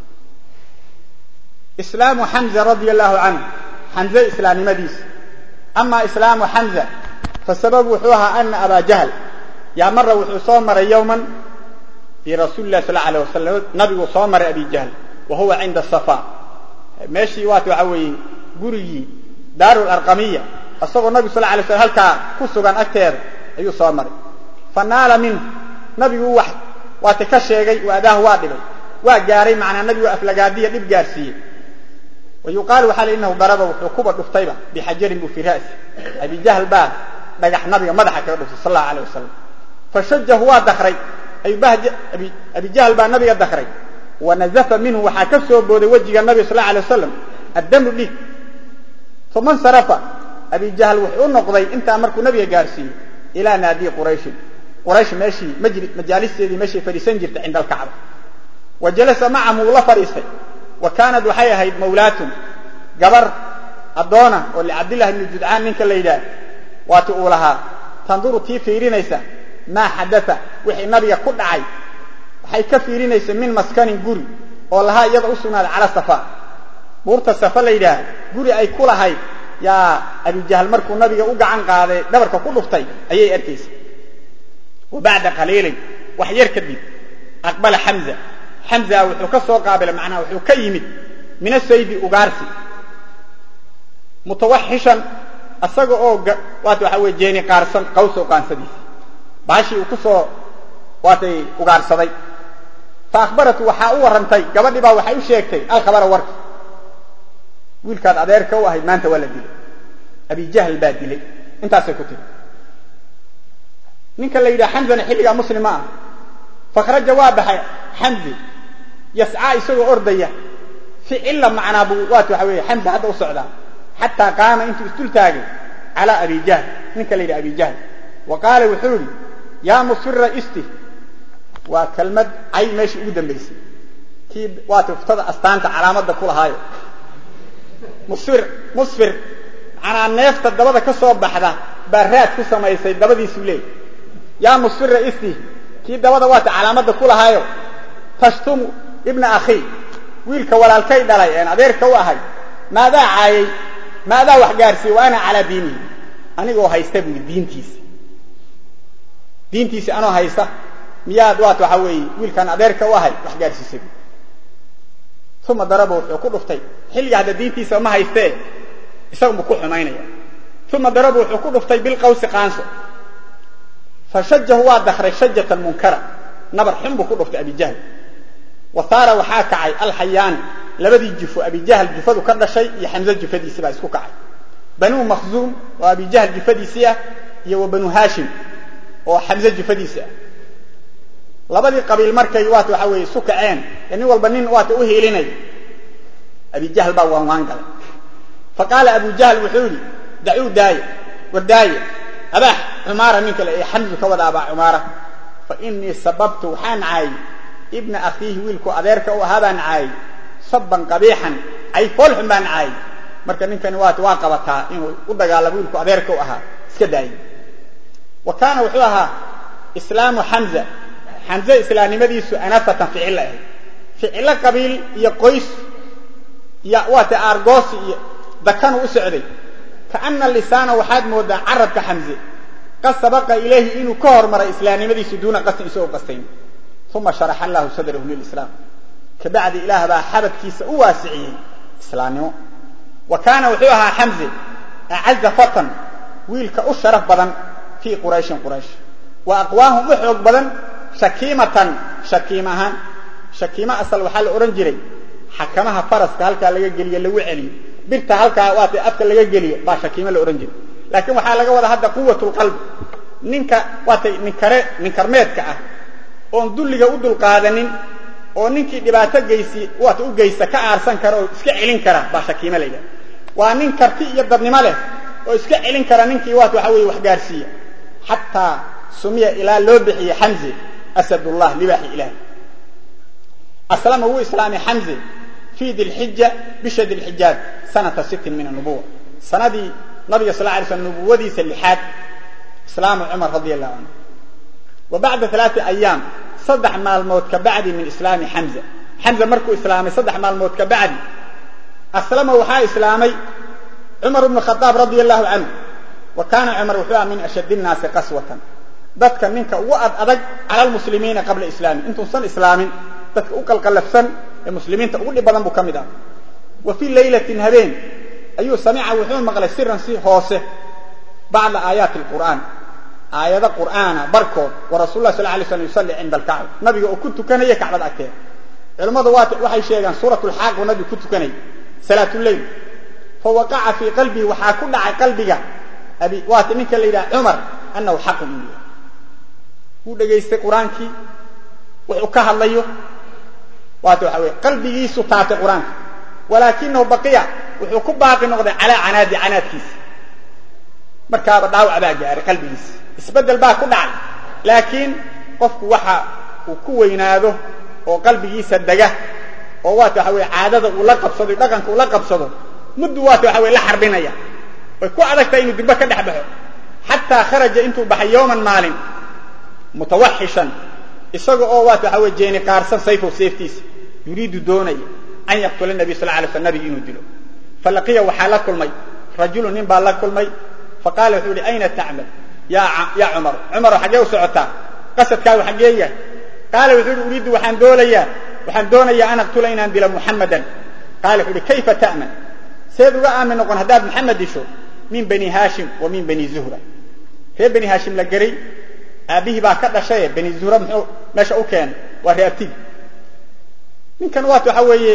islaamu xamza radia allahu canhu xamze islaamnimadiisa ama islaamu xamza fasababu wuxuu ahaa ana abaa jahl yaa mara wuxuu soo maray yowman fii rasuuli lah sal alay wasalam nabiguu soo maray abi jahl wa huwa cinda safa meeshii waata waxa weeye gurigii daaru larqamiya isagoo nabigu sal alay slam halkaa ku sugan agteeda ayuu soo maray fa naala minhu nabigu wax waata ka sheegay wa adaahu waa dhibay waa gaaray macnaa nabigu aflagaadiya dhib gaarsiiyey wa yuqaalu waxaa la inahu daraba wuxuu kuba dhuftayba bixajarin buu fii ra'si abi jahl baa dhagax nabiga madaxa kaga dhuftay sal allahu alay wasalam fashajahu waa dakray abi jahl baa nabiga dakray wanazafa minhu waxaa ka soo booday wejiga nabiga sal alay wasalam addamu dhiig uma nsarafa abi jahl wuxuu u noqday intaa markuu nabiga gaarsiiyey ilaa naadiyi qurayshin quraysh meeshii majaalisteedii meeshay fadhiisan jirtay cinda alkacba wa jalasa macahu uu la fadhiistay wa kaanad waxay ahayd mawlaatun gabar addoona oo licabdillahi ibni judcaan ninka la yidhaah waati uu lahaa tanduru tii fiirinaysa maa xadaa wixii nabiga ku dhacay waxay ka fiirinaysa min maskanin guri oo lahaa iyada u sugnaaday cala safa buurta safa la yidhaah guri ay ku lahayd yaa abijahl markuu nabiga u gacan qaaday dhabarka ku dhuftay ayay arkaysa wa bacda qaliilin wax yar kadib aqbala xamza xamza wuxuu ka soo qaabilay macnaha wuxuu ka yimid min asaydi ugaarsi mutawaxishan isaga oo waata waxa weye jeeni qaarsan qawsow qaansadiisa baashii uu ku soo waatay ugaarsaday fa akhbaratu waxaa u warrantay gabadhii baa waxay u sheegtay alkhabara warka wiilkaad adeerka u ahayd maanta waa la dilay abi jahl baa dilay intaasay ku tiri ninka la yidhaha xamzana xilligaa muslima ah fakhraja waa baxay xamzi yascaa isagoo ordaya ficilla macnaa buu waata waxa weeye xamza hadda u socdaa xataa qaama intuu isdul taagay calaa abi jahl ninka la yidhaha abi jahl wa qaala wuxuu yidhi yaa musfira isti waa kelmad cay meeshii ugu dambaysay kii waata uftada astaanta calaamadda ku lahaayo musfir musfir macnaa neefta dabada ka soo baxda baa raad ku samaysay dabadiisuu leey yaa musfira isti kii dabada waata calaamadda ku lahaayo tashtumu ibna akhii wiilka walaalkay dhalay een adeerka u ahay maadaa caayay maadaa wax gaarsiiyey wa ana calaa diinihi anigoo haysta buu yidhi diintiisa diintiisi anoo haysta miyaad waata waxaa weeye wiilkaan adeerka u ahay wax gaarsiisay uma daraba wuxuu ku dhuftay xilliga hadda diintiisa ma haystee isagunbu ku xumaynaya uma daraba wuxuu ku dhuftay bilqawsi qaanso fashajahu waa dakray shajatan munkara nabar xun buu ku dhuftay abijahl wa saara waxaa kacay alxayaani labadii jufo abijahl jufadu ka dhashay iyo xamze jufadiisi baa isku kacay banuu makhzuum oo abijahl jufadiisii ah iyo wa banu haashim oo xamze jufadiisi ah labadii qabiil markay waata waxa weeye isu kaceen ee nin walba nin waata u hiilinay abijahl baa waan waan galay fa qaala abu jahl wuxuu yidhi dacuu daaya war daaya abaax cumaara nin kale ee xamdu ka wada abaa cumaara fa inii sababtu waxaan caayay ibna akhiihi wiilku adeerka u ahaa baan caayay sabban qabiixan cay foolxun baan caayay marka ninkani waata waa qabataa inuu u dagaalamo wiilku adeerka u ahaa iska daayay wa kaana wuxuu ahaa islaamu xamza xamze islaamnimadiisu anafatan ficilo ahayd ficilo qabiil iyo qoys iyo waata aargoosi iyo dakanu u socday kaana lisaana waxaad moodaa carabka xamze qad sabaqa ilayhi inuu ka hormaray islaamnimadiisu duuna qastin isagoo qastayn uma sharaxa allahu sadrahu lilislaam kabacdi ilaah baa xabadkiisa u waasiciyey islaamnimo wa kaana wuxuu ahaa xamze acaza fatan wiilka u sharaf badan fii qurayshin quraysh wa aqwaahum u xoog badan shakiimatan shakiim ahaan shakiimo asal waxaa la odhan jiray xakamaha faraska halkaa laga geliyo lagu celiyo birta halkaa waata afka laga geliyo baa shakiimo la odhan jiray laakiin waxaa laga wadaa hadda quwatulqalbi ninka waatay ninkare ninkarmeedka ah oon dulliga u dulqaadanin oo ninkii dhibaato geysi waata u geysta ka aarsan kara oo iska celin kara baa shakiimo la yidhaha waa nin karti iyo dadnimo leh oo iska celin kara ninkii waata waxa weeye waxgaarsiiya xataa sumiya ilaa loo bixiyey xamze asadullah libaaxi ilaahi aslama wuu islaamay xamze fii dilxija bisha dilxijaad sanata sittin min anubuwa sanadii nabiga sal lay slam nubuwadiisa lixaad islaamu cumar radia allahu canhu wa bacda alaai ayaam saddex maalmood ka bacdi min islaami xamza xamza markuu islaamay saddex maalmood ka bacdi aslama waxaa islaamay cumar bnu khadaab radia allahu canhu wa kaana cumar wuxuu aha min ashad innaasi qaswatan dadka ninka ugu ad adag cala lmuslimiina qabla islaami intuusan islaamin dadka u qalqalafsan ee muslimiinta ugu dhib badan buu ka mid ah wa fii laylatin habeen ayuu samica wuxuu maqlay siran si hoose bacda aayaati alqur'aan aayado qur'aana barkood wa rasul lah sal lay slam yusalli cinda alkacba nabiga oo ku tukanaya kacbada agteeda culimmadu waxay sheegaan suurat lxaaq uu nabigu ku tukanayay salaatuleyl fa waqaca fii qalbihi waxaa ku dhacay qalbiga abi waata ninka la yidhaha cumar annahu xaqun inuu yahay wuu dhegaystay qur-aankii wuxuu ka hadlayo waata waxa weye qalbigiisu taatay qur-aanka walaakinahu baqiya wuxuu ku baaqi noqday calaa canaadi canaadkiisa markaaba dhaawac baa gaaray qalbigiisa isbeddel baa ku dhacay laakiin qofku waxa uu ku weynaado oo qalbigiisa dega oo waata waxa weye caadada uu la qabsado dhaqanka uu la qabsado muddu waata waxa weye la xarbinaya way ku adagtahay inuu dibba ka dhex baxo xataa kharaja intuu baxay yowman maalin mutawaxishan isaga oo waata waxa weye jeeni qaarsan sayfow seeftiisa yuriidu doonaya an yaqtula nabiy sal lay sl nabigi inuu dilo falaqiya waxaa la kulmay rajulu nin baa la kulmay faqaala wuxuu yihi ayna tacmal ya cumar cumaro xaggee u socotaa qasadkaagu xaggee yahay qaala wuxuu yihi uriidu waxaan doonayaa waxaan doonayaa an aqtula inaan dilo muxamadan qaala wuxuu yihi kayfa ta'man seed uga aamin noqon haddaad maxamed disho min bani haashim wa min bani zuhra reer bani haashim la geray aabbihii baa ka dhashaye bani zuhra muxuu meesha u keenay waa reabtigi ninkan waata waxa weeye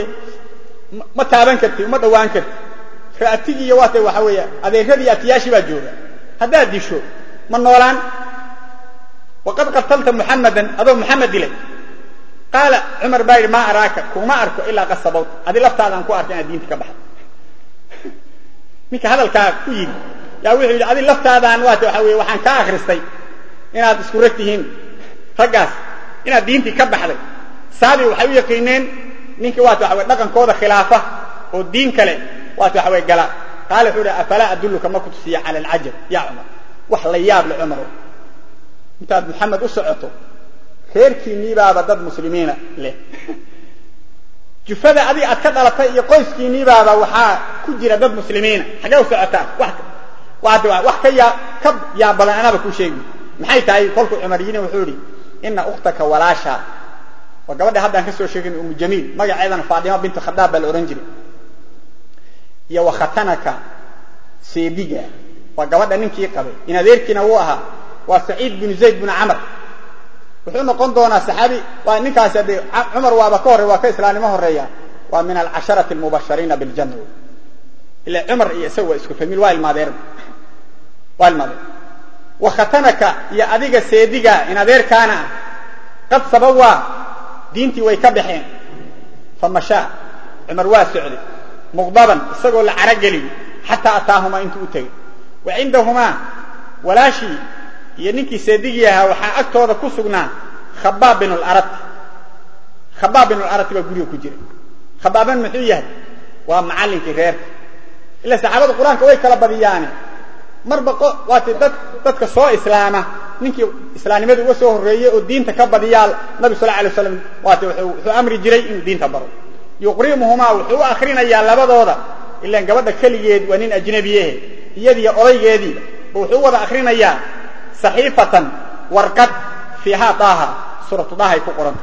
ma taaban karti uma dhawaan karti reabtigiiyo waata waxa weeye adeeradii atiyaashii baa jooga haddaad disho ma noolaan waqad qatalta muxamadan adoo muxamed dilay qaala cumar baa yidhi maa araaka kuma arko ilaa qad sabawta adi laftaadaan ku arka inaad diinta ka baxdo ninka hadalkaa ku yidhi yaa wuxuu yidhi adi laftaadaan waata waxa weye waxaan ka akhristay inaad isku rag tihiin raggaas inaad diintii ka baxday saabi waxay u yaqiineen ninkii waata waxa weye dhaqankooda khilaafa oo diin kale waata waxa weye gala qaala wuxuu ihi afalaa adulluka ma ku tusiya cala alcajab ya cumar wax la yaab le cumarow intaad maxamed u socoto reerkiinniibaaba dad muslimiina leh jufada adi aad ka dhalatay iyo qoyskiinniibaaba waxaa ku jira dad muslimiina xaggee u socotaa wax ka yaa ka yaab badan anaaba kuu sheegi maxay tahay kolkuu cumar yidhi wuxuu idhi ina ukhtaka walaashaa waa gabadha haddaan ka soo sheegin umu jamiil magaceedana faadima bintu khadaab baa la odhan jiray iyo wa khatanaka seediga waa gabadha ninkii qabay in adeerkiina wuu ahaa waa saciid binu zayd binu camr wuxuu noqon doonaa saxaabi waa ninkaasi de cumar waaba ka horey waa ka islaamnimo horeeya waa min alcasharati almubashariina biljanna ila cumar iyo isaga waa isku famiil waa ilmaadeer waa ilmaadeer wa khatanaka iyo adiga seediga in adeerkaana ah qad sabawaa diintii way ka baxeen famashaa cumar waa socday muqdaban isagoo la carogeliy xataa ataahumaa intuu u tegey wa cindahumaa walaashii iyo ninkii seedigii ahaa waxaa agtooda ku sugnaa khabaab bin larati khabaab bin larati baa guriga ku jira khabaaban muxuu yahay waa macallinkii reerka ila saxaabada qur-aanka way kala badiyaane marba waati dad dadka soo islaama ninkii islaamnimada uga soo horreeyey oo diinta ka badiyaa nabi sal alay waslam waati wuxuu amri jiray inuu diinta baro yuqrimuhumaa wuxuu u akrinayaa labadooda ilaan gabadha keligeed waa nin ajnabiyehe iyadiiyo odaygeediiba wuxuu u wada akrinayaa saxiifatan warqad fiihaa daaha suuratu daahay ku qoranta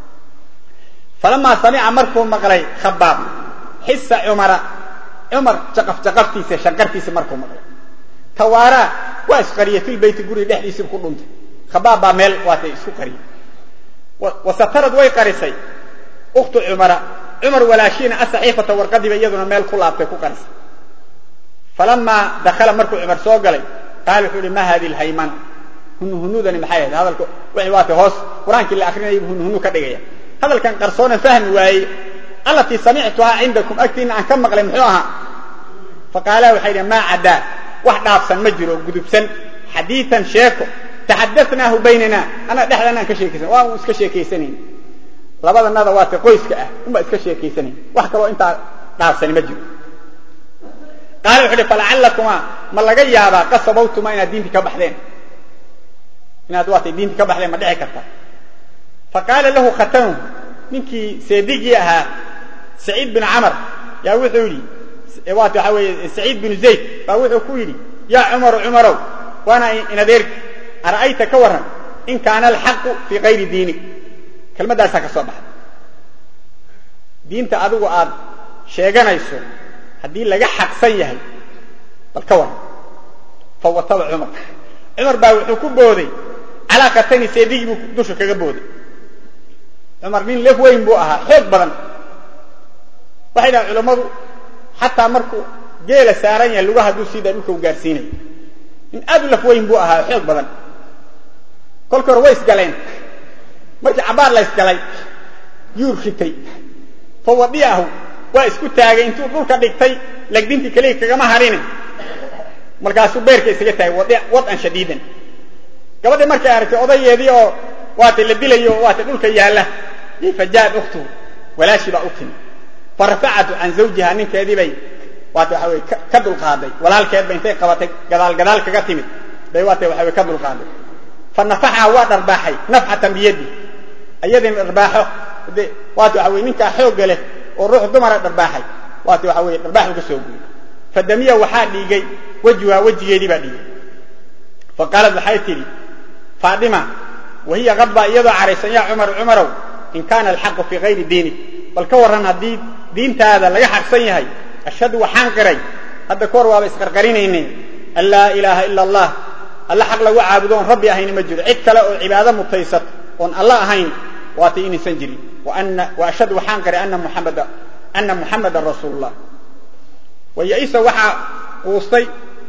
falamaa samica markuu maqlay khabaab xisa cumara cumar jaqaf jaqaftiisa shanqartiisa markuu maqlay tawaaraa waa isqariyey filbeyti guriga dhexdiisiiba ku dhuntay khabaab baa meel waatay isku qariyey wasatarad way qarisay ukhtu cumara cumar walaashiina asaxiifata warqadiiba iyaduna meel ku laabtay ku qarisay falamaa dakala markuu cumar soo galay qaala wuxuu ihi ma hadi lhaymana hunuhunudani maxay ahayd hadalka wixii waatay hoos qur-aankii la akrinayay buu hunuhunu ka dhigaya hadalkan qarsoona fahmi waayey allatii samictuhaa cindakum agtiina aan ka maqlay muxuu ahaa faqaalaa waxay idhi maa caddaa wax dhaafsan ma jiro gudubsan xadiian sheeko taxadahnaahu baynana anaa dhexdana aan ka sheekaysan waa uu iska sheekaysanayn labadanada waata qoyska ah unbaa iska sheekaysanayn wax kaloo intaa dhaafsani ma jiro qaala wuxu uhi falacallakuma ma laga yaabaa qasabawtuma inaad diintii ka baxdeen inaad waatay diintii ka baxdeen ma dhici karta faqaala lahu khatanuhu ninkii seedigii ahaa saciid bin camar yaa wuxuu yidhi waata waxaa weeye saciid binu zayd baa wuxuu ku yidhi yaa cumaru cumarow waana inadeerki ara'ayta ka warran in kaana alxaqu fii kayri diinik kelmaddaasaa ka soo baxday diinta adigu aad sheeganayso haddii laga xaqsan yahay bal ka warran fawataba cumar cumar baa wuxuu ku booday calaa khatani seedigii buu dusha kaga booday cumar nin lef weyn buu ahaa xoog badan waxay dhahan culammadu xataa markuu geela saaran yahay lugaha hadduu siidaa dhulka u gaarsiinayo nin aad u laf weyn buu ahaa xoog badan kolkii hore way isgaleen markii cabaar la ysgalay yuur ritay fawadiahu waa isku taagay intuu dhulka dhigtay lagdintii keliya kagama harine markaasuu beerka isaga taagay wadan shadiidan gabadhii markay aragtay odayeedii oo waatay la dilayo waatay dhulka yaalla fajaad ukhtuhu walaashii baa u timi farafacatu can zawjiha ninkeedii bay waata waxa weye ka dulqaaday walaalkeed ba intay qabatay gadaal gadaal kaga timid bay waata waxa weye ka dulqaaday fa nafaxaha waa dharbaaxay nafxatan biyadi iyadina dharbaaxo de waata waxa weye ninkaa xoogga leh oo ruux dumara dharbaaxay waata waxa weye dharbaax uga soo guuray fadamiya waxaa dhiigay wejuha wejigeedii baa dhiigay fa qaalad waxay tidhi faatima wahiya kadba iyadoo caraysan yaa cumar cumarow in kaana alxaqu fii kayri diinik bal ka warran haddii diintaada laga xaqsan yahay ashhadu waxaan qiray hadda kahor waaba isqarqarinayne an laa ilaaha ila allah alla xaq lagu caabudo oon rabbi ahayni ma jiro cid kale oo cibaado mutaysat oon alla ahayn waatay inaysan jirin wa ashhadu waxaan qiray ana muxamada ana muxamadan rasuulu llah wayaisa waxaa quustay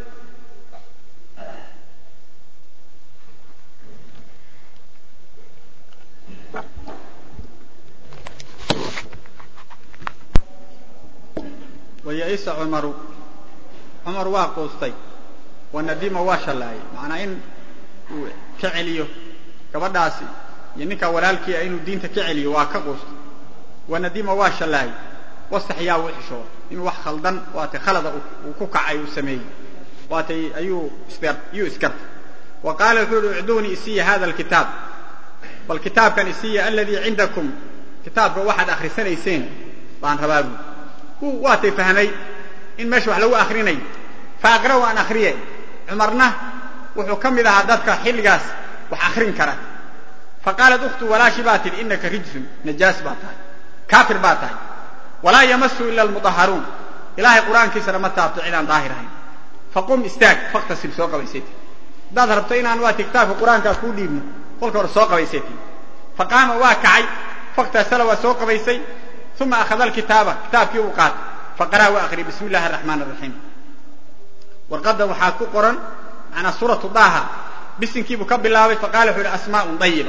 wayaisa cumaru cumar waa quustay wanadima waa shallaayay macnaa in uu ka celiyo gabadhaasi iyo ninkaa walaalkiia inuu diinta ka celiyo waa ka quustay wanadima waa shallaayay wastaxyaa wuu xishooday inuu wax khaldan waatay khalada uu ku kacay uu sameeyey waatay ayuu iyuu isgartay wa qaala wuxuu uhi icduunii isiya hada alkitaab bal kitaabkan isiya aladii cindakum kitaabka waxaad akhrisanayseen baan rabaa buui uu waatay fahmay in meesha wax lagu akrinayo fa aqra'u aan akriye cumarna wuxuu ka mid ahaa dadka xilligaas wax akrin kara fa qaalat ukhtu walaashi baa tidhi inaka rijsun najaas baa tahay kaafir baa tahay walaa yamasu ila almutahharuun ilaahay qur-aankiisana ma taabto cidaan daahir ahayn faqum istaag faktasil soo qabaysati haddaad rabto inaan waati kitaabka qur-aankaa kuu dhiibno kolka hore soo qabaysati faqaama waa kacay faktasala waa soo qabaysay uma akhada alkitaaba kitaabkii uu qaatay faqara'a waa akhriyay bismi illahi araxmaan araxiim warqaddan waxaa ku qoran macnaa suuratu daaha bisinkiibuu ka bilaabay faqala wuxu uhi asmaa'un dayiba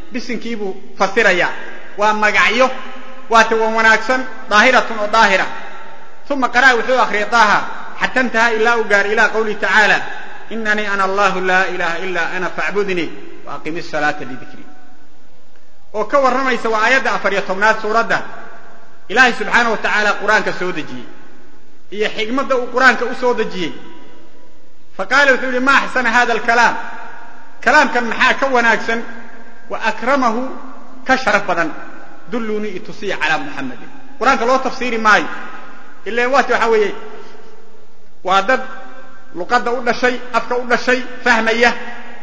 bisinkiibuu fasirayaa waa magacyo waate wan wanaagsan daahiratun oo daahira uma qara'a wuxuu akhriyay daaha xata intaha ilaa uu gaar ilaa qawlihi tacaala inanii ana allahu laa ilaha ilaa ana faacbudnii wa aqimi salaata lidikrii oo ka warramaysa waa aayadda afar iyo tobnaad suuradda ilaahay subxaana wa tacaala qur-aanka soo dejiyey iyo xigmadda uu qur-aanka u soo dejiyey fa qaala wuxuu yihi ma axsana hada alkalaam kalaamkan maxaa ka wanaagsan wa akramahu ka sharaf badan dulluunii itusiya calaa muxamadin qur-aanka loo tafsiiri maayo ilan waati waxaa weeye waa dad luqadda u dhashay afka u dhashay fahmaya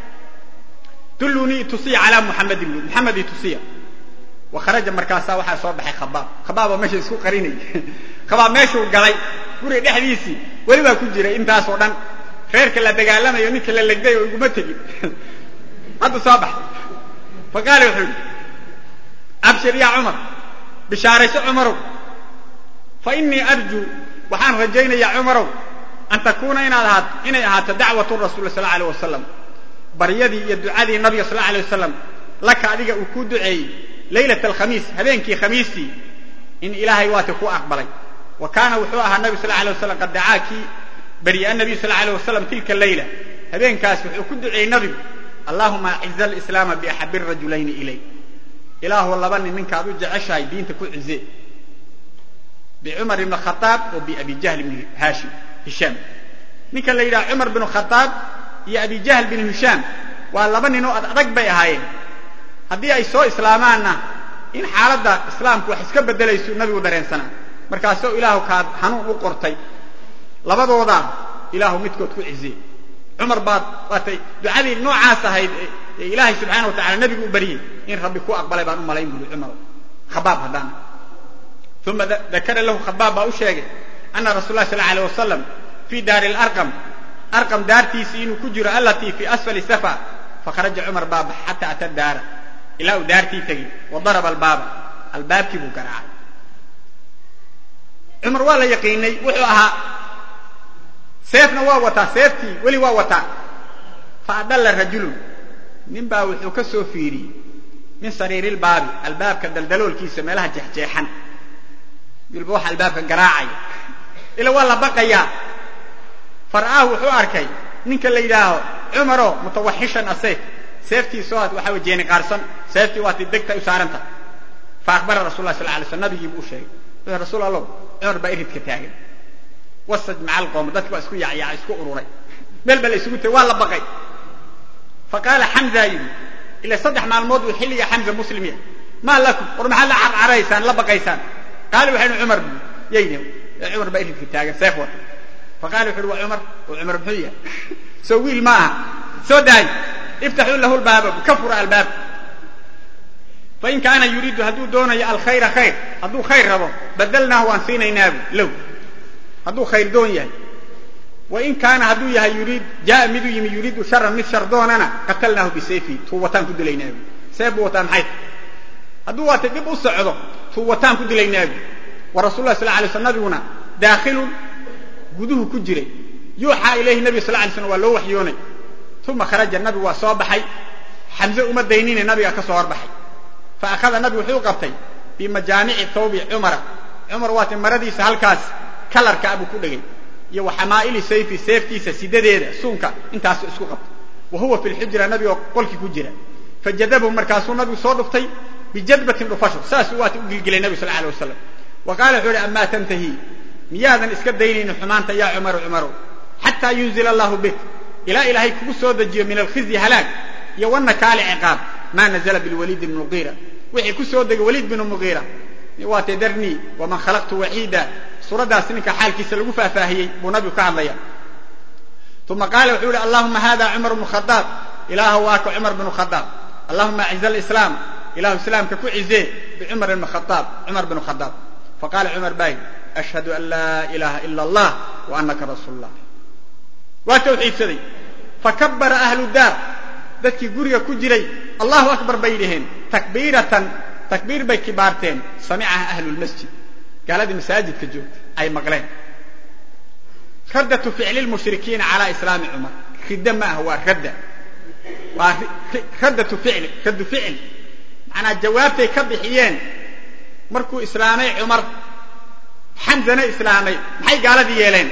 dulluunii itusiya calaa muxamadin buui muxamed itusiya wa kharaja markaasaa waxaa soo baxay khabaab khabaaboo meesha isku qarinay khabaab meeshuu galay guriga dhexdiisii weli baa ku jiray intaasoo dhan reerka la dagaalamayo ninka la legday oo iguma tegin hadda soo baxay fa qaala wuxuu yidhi abshir yaa cumar bishaarayso cumarow fa innii arjuu waxaan rajaynayaa cumarow an takuuna inaad ahaato inay ahaato dacwatu rasuuli sal alay wasalam baryadii iyo ducadii nabiga sal alay wasalam laka adiga uu kuu duceeyey laylat alkhamiis habeenkii khamiistii in ilaahay waati ku aqbalay wa kaana wuxuu ahaa nabi sal alay wasalam qad dacaa kii beriya nabiy sal alay wasalam tilka leyla habeenkaas wuxuu ku duceeyey nabigu allahuma aciza alislaama biaxabi rajulayni ilay ilaahu laba nin ninkaad u jeceshahay diinta ku cize bicumar ibn khaaab oo biabi jahl ibn hashim hishaam ninka la yidhaha cumar binu khaaab iyo abi jahl bin hishaam waa laba nin oo ad adag bay ahaayeen haddii ay soo islaamaanna in xaaladda islaamku wax iska beddelaysu nabigu dareensanaa markaasoo ilaahu kaad hanuun u qortay labadoodaa ilaahu midkood ku ciziye cumar baad waatay ducadii noocaas ahayd ee ilaahay subxaana wa tacala nebigu u baryey in rabbi ku aqbalay baan u malayn buli cumar khabaab haddana uma dakara lahu khabaab baa u sheegay ana rasul lah sal alay wasalam fii daari larqam arqam daartiisii inuu ku jiro allatii fii asfali safa fakharaja cumar baaba xataa ata daara ilaa uu daartii tegey wa daraba albaaba albaabkii buu garaacay cumar waa la yaqiinay wuxuu ahaa seefna waa wataa seeftii weli waa wataa fa adalla rajulun nin baa wuxuu ka soo fiiriyey min sariirilbaabi albaabka daldaloolkiisa meelaha jeexjeexan bilba waxa albaabka garaacaya ila waa la baqayaa far'aahu wuxuu arkay ninka la yidhaaho cumaro mutawaxishan asayf seeftiisoo waxa way jeeni qaarsan seeftii waati degta u saaranta fa akhbara rasul lah sal alay slam nabigiibu u sheegay wuxuu rasuul allow cumar baa iridka taagan wasaj maca alqowm dadki baa isku yacyaaca isku ururay meel baa la isugu tegay waa la baqay fa qaala xamza yidhi ila saddex maalmood buu xilliga xamza muslimya maa lakum war maxaad la carcaraysaan la baqaysaan qaali waxay ihi cumar bu yayni cumar baa iridka taagan seef wata fa qaala wuxu uhi waa cumar oo cumar muxuu yahay soo wiil ma aha soo daay iftaxuu lahu lbaaba ka fura albaabka fain kaana yuriidu hadduu doonayo alkhayra khayr hadduu khayr rabo badalnaahu waan siinaynaabu low hadduu khayr doon yahay wain kaana hadduu yahay yuriid jaa miduu yimi yuriidu sharan mid shar doonana qatalnaahu bisayfi tuu wataan ku dilaynaabu seef buu wataa maxay hadduu waata dib u socdo tuu wataan ku dilaynaabu wa rasul lah sal alay sl nabiguna daakhilun guduhu ku jiray yuuxaa ilayhi nabiga sal lay slam waa loo waxyoonay uma kharaja nabigu waa soo baxay xamse uma daynine nabiga ka soo horbaxay fa akhada nabigu wuxuu qabtay bimajaamici thawbi cumara cumar waati maradiisa halkaas kalarka abuu ku dhegay iyo wa xamaa'ili sayfi seeftiisa sidadeeda suunka intaasu isku qabtay wa huwa fi lxujra nabigoo qolkii ku jira fajadabahu markaasuu nabigu soo dhuftay bijadbatin dhufasho saasuu waati u gilgilay nabigu sal alay wasalam wa qaala wuxuu uhi amaa tantahi miyaadan iska daynaynin xumaanta yaa cumaru cumarow xataa yunzila allahu bik ilaa ilaahay kugu soo dejiyo min alkhizyi halaag iyo wanakaali ciqaab maa nazla bilwaliid bn muqiira wixii ku soo degay waliid binu muqiira waatee darnii waman khalaqtu waxiida suuraddaas ninka xaalkiisa lagu faahfaahiyey buu nabigu ka hadlaya uma qaala wuxuu yihi allahuma hada cumar bnu khadaab ilaahu waaka cumar bnu khadaab allahuma aciz alislaam ilahu islaamka ku cizee bicumar bn khadaab cumar bnu khadaab faqala cumar bay ashhadu an laa ilaha ila allah wa anaka rasuul llah waa tawxiidsaday fakabara ahlu daar dadkii guriga ku jiray allahu akbar bay dhaheen takbiiratan takbiir bay kibaarteen samicaha ahlu lmasjid gaaladii masaajidka joogta ay maqleen raddatu ficli lmushrikiina calaa islaami cumar ridda ma ah waa radda waa raddatu ficli raddu ficli manaa jawaabtay ka bixiyeen markuu islaamay cumar xamzana islaamay maxay gaaladii yeeleen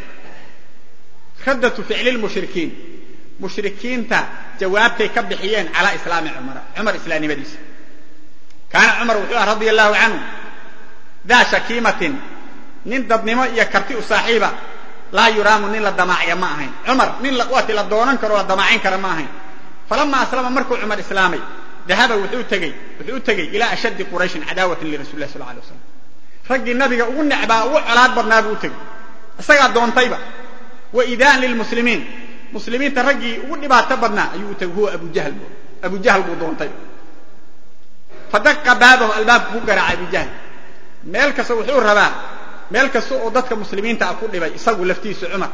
raddatu ficli lmushrikiin mushrikiinta jawaabtay ka bixiyeen calaa islaami cumara cumar islaamnimadiisa kaana cumar wuxuu ah radia allahu canhu daa shakiimatin nin dadnimo iyo karti u saaxiiba laa yuraamu nin la damaacya ma ahayn cumar nin waati la doonan karo la damaacin kara ma ahayn falama aslama markuu cumar islaamay dahaba wuxuu tegey wuxuu u tegey ilaa ashaddi qurayshin cadaawatan lirasuli lah sal alay waslam raggii nabiga ugu necbaa ugu colaad badnaa buu u tegey isagaa doontayba wa idaan lilmuslimiin muslimiinta raggii ugu dhibaato badnaa ayuu u tegey huwa abujahl abu jahl buu doontay fadaqa baabahu albaabku ku garaacay abu jahl meel kasta wuxuu rabaa meel kasta oo dadka muslimiinta ah ku dhibay isagu laftiisu cumar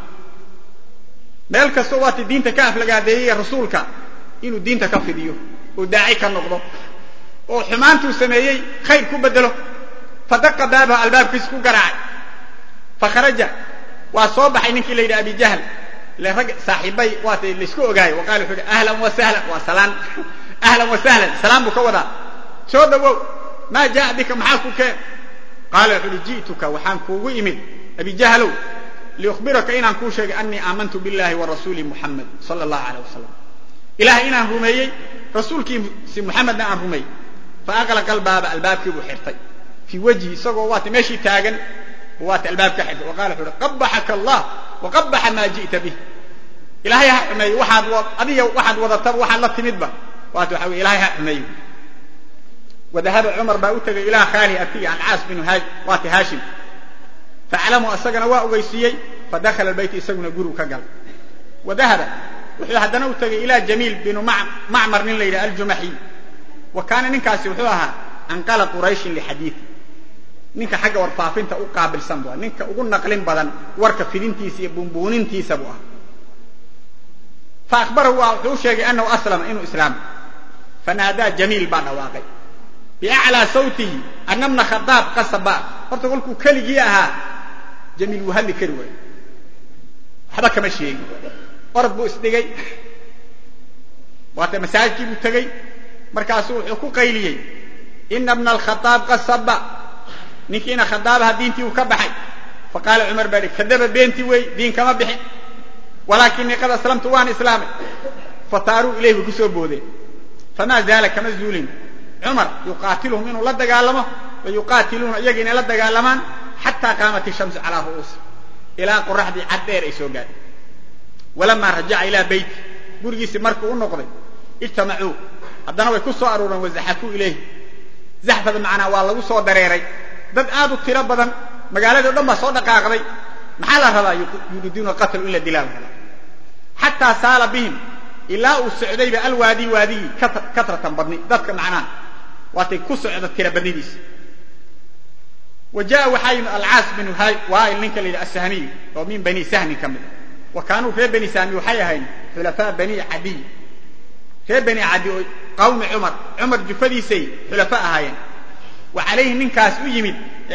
meel kasta oo waati diinta ka aflagaadeeyey rasuulka inuu diinta ka fidiyo oo daaci ka noqdo oo xumaantuu sameeyey khayr ku bedelo fadaqa baabahu albaabkiisa ku garaacay fakharaja waa soo baxay ninkii la yidhi abi jahl ile rag saaxiibay waata laysku ogaayo wa qaala wuxuu yidhi ahlan wa sahlan waa salaan ahlan wa sahlan salaan buu ka wadaa soo dhawow maa jaa bika maxaa ku keen qaala wuxuu uhi ji'tuka waxaan kuugu imid abi jahlow liukhbiraka inaan kuu sheegay annii aamantu billahi wa rasuuli muxamed sala allahu aleyh wasalam ilahay inaan rumeeyey rasuulkiisi muxamedna aan rumeeyey fa aqlaqa albaaba albaabkii buu xirtay fii wejhi isagoo waata meeshii taagan waata albaab ka xirtay wa qala wuxu uhi qabaxaka allah wa qabaxa maa ji'ta bih ilahay ha xumeeyo waxaad adiga waxaad wadataba waxaad la timidba waata waxa weye ilahay ha xumeeyo wadahaba cumar baa u tegay ilaa khaalihi abtiyi alcaas binu waati haashim faclamu isagana waa ogeysiiyey fadakhala albayt isaguna gurigu ka galay wadahaba wuxuu haddana u tegay ilaa jamiil binu macmar nin la yidhaha aljumaxiy wa kaana ninkaasi wuxuu ahaa anqala qurayshin lixadiidi ninka xagga warfaafinta u qaabilsan bu ninka ugu naqlin badan warka fidintiisa iyo bunbuunintiisa buu ahaa fa akhbarahu waa wuxuu u sheegay anahu aslama inuu islaamay fanaadaa jamiil baa dhawaaqay biaclaa sawtihi ana bna khadaab qasaba horta kolkuu keligii ahaa jamiil wuu hadli kari waayo waxba kama sheegin orod buu isdhigay waata masaajidkii buu tegey markaasuu wuxuu ku qayliyey ina bna alkhadaab qasaba ninkiina khadaabaha diintii uu ka baxay faqaala cumar baa ihi kadaba beentii wey diin kama bixin walaakinii qad aslamtu waan islaamay fataaruu ilayh bay ku soo boodeen famaa zaala kama zuulin cumar yuqaatiluhum inuu la dagaalamo wa yuqaatiluuna iyaga inay la dagaalamaan xataa qaamat ishamsu calaa ru'uusi ilaa qoraxdii cad dheer ay soo gaadhay walamaa rajaca ilaa beyti gurigiisii markuu u noqday ijtamacuu haddana way ku soo aruureen wazaxafuu ilayhi zaxfada macnaa waa lagu soo dareeray dad aad u tiro badan magaaladii o dhan baa soo dhaqaaqday maxaa la rabaa yuriiduuna qatlu in la dilaa la rabaa xataa saala bihim ilaa uu socdayba alwaadi waadigii katratan badni dadka macnaha waatay ku socda tira badnidiisa wa jaa waxaa yimid alcaas binu waail ninka la yidhi asahmiy oo min bani sahmin ka mid wa kaanuu reer bani sahmi waxay ahayn xulafaa bani cadiy reer bani cadi oo qawmi cumar cumar jufadiisay xulafa ahaayeen wa calayhi ninkaas u yimid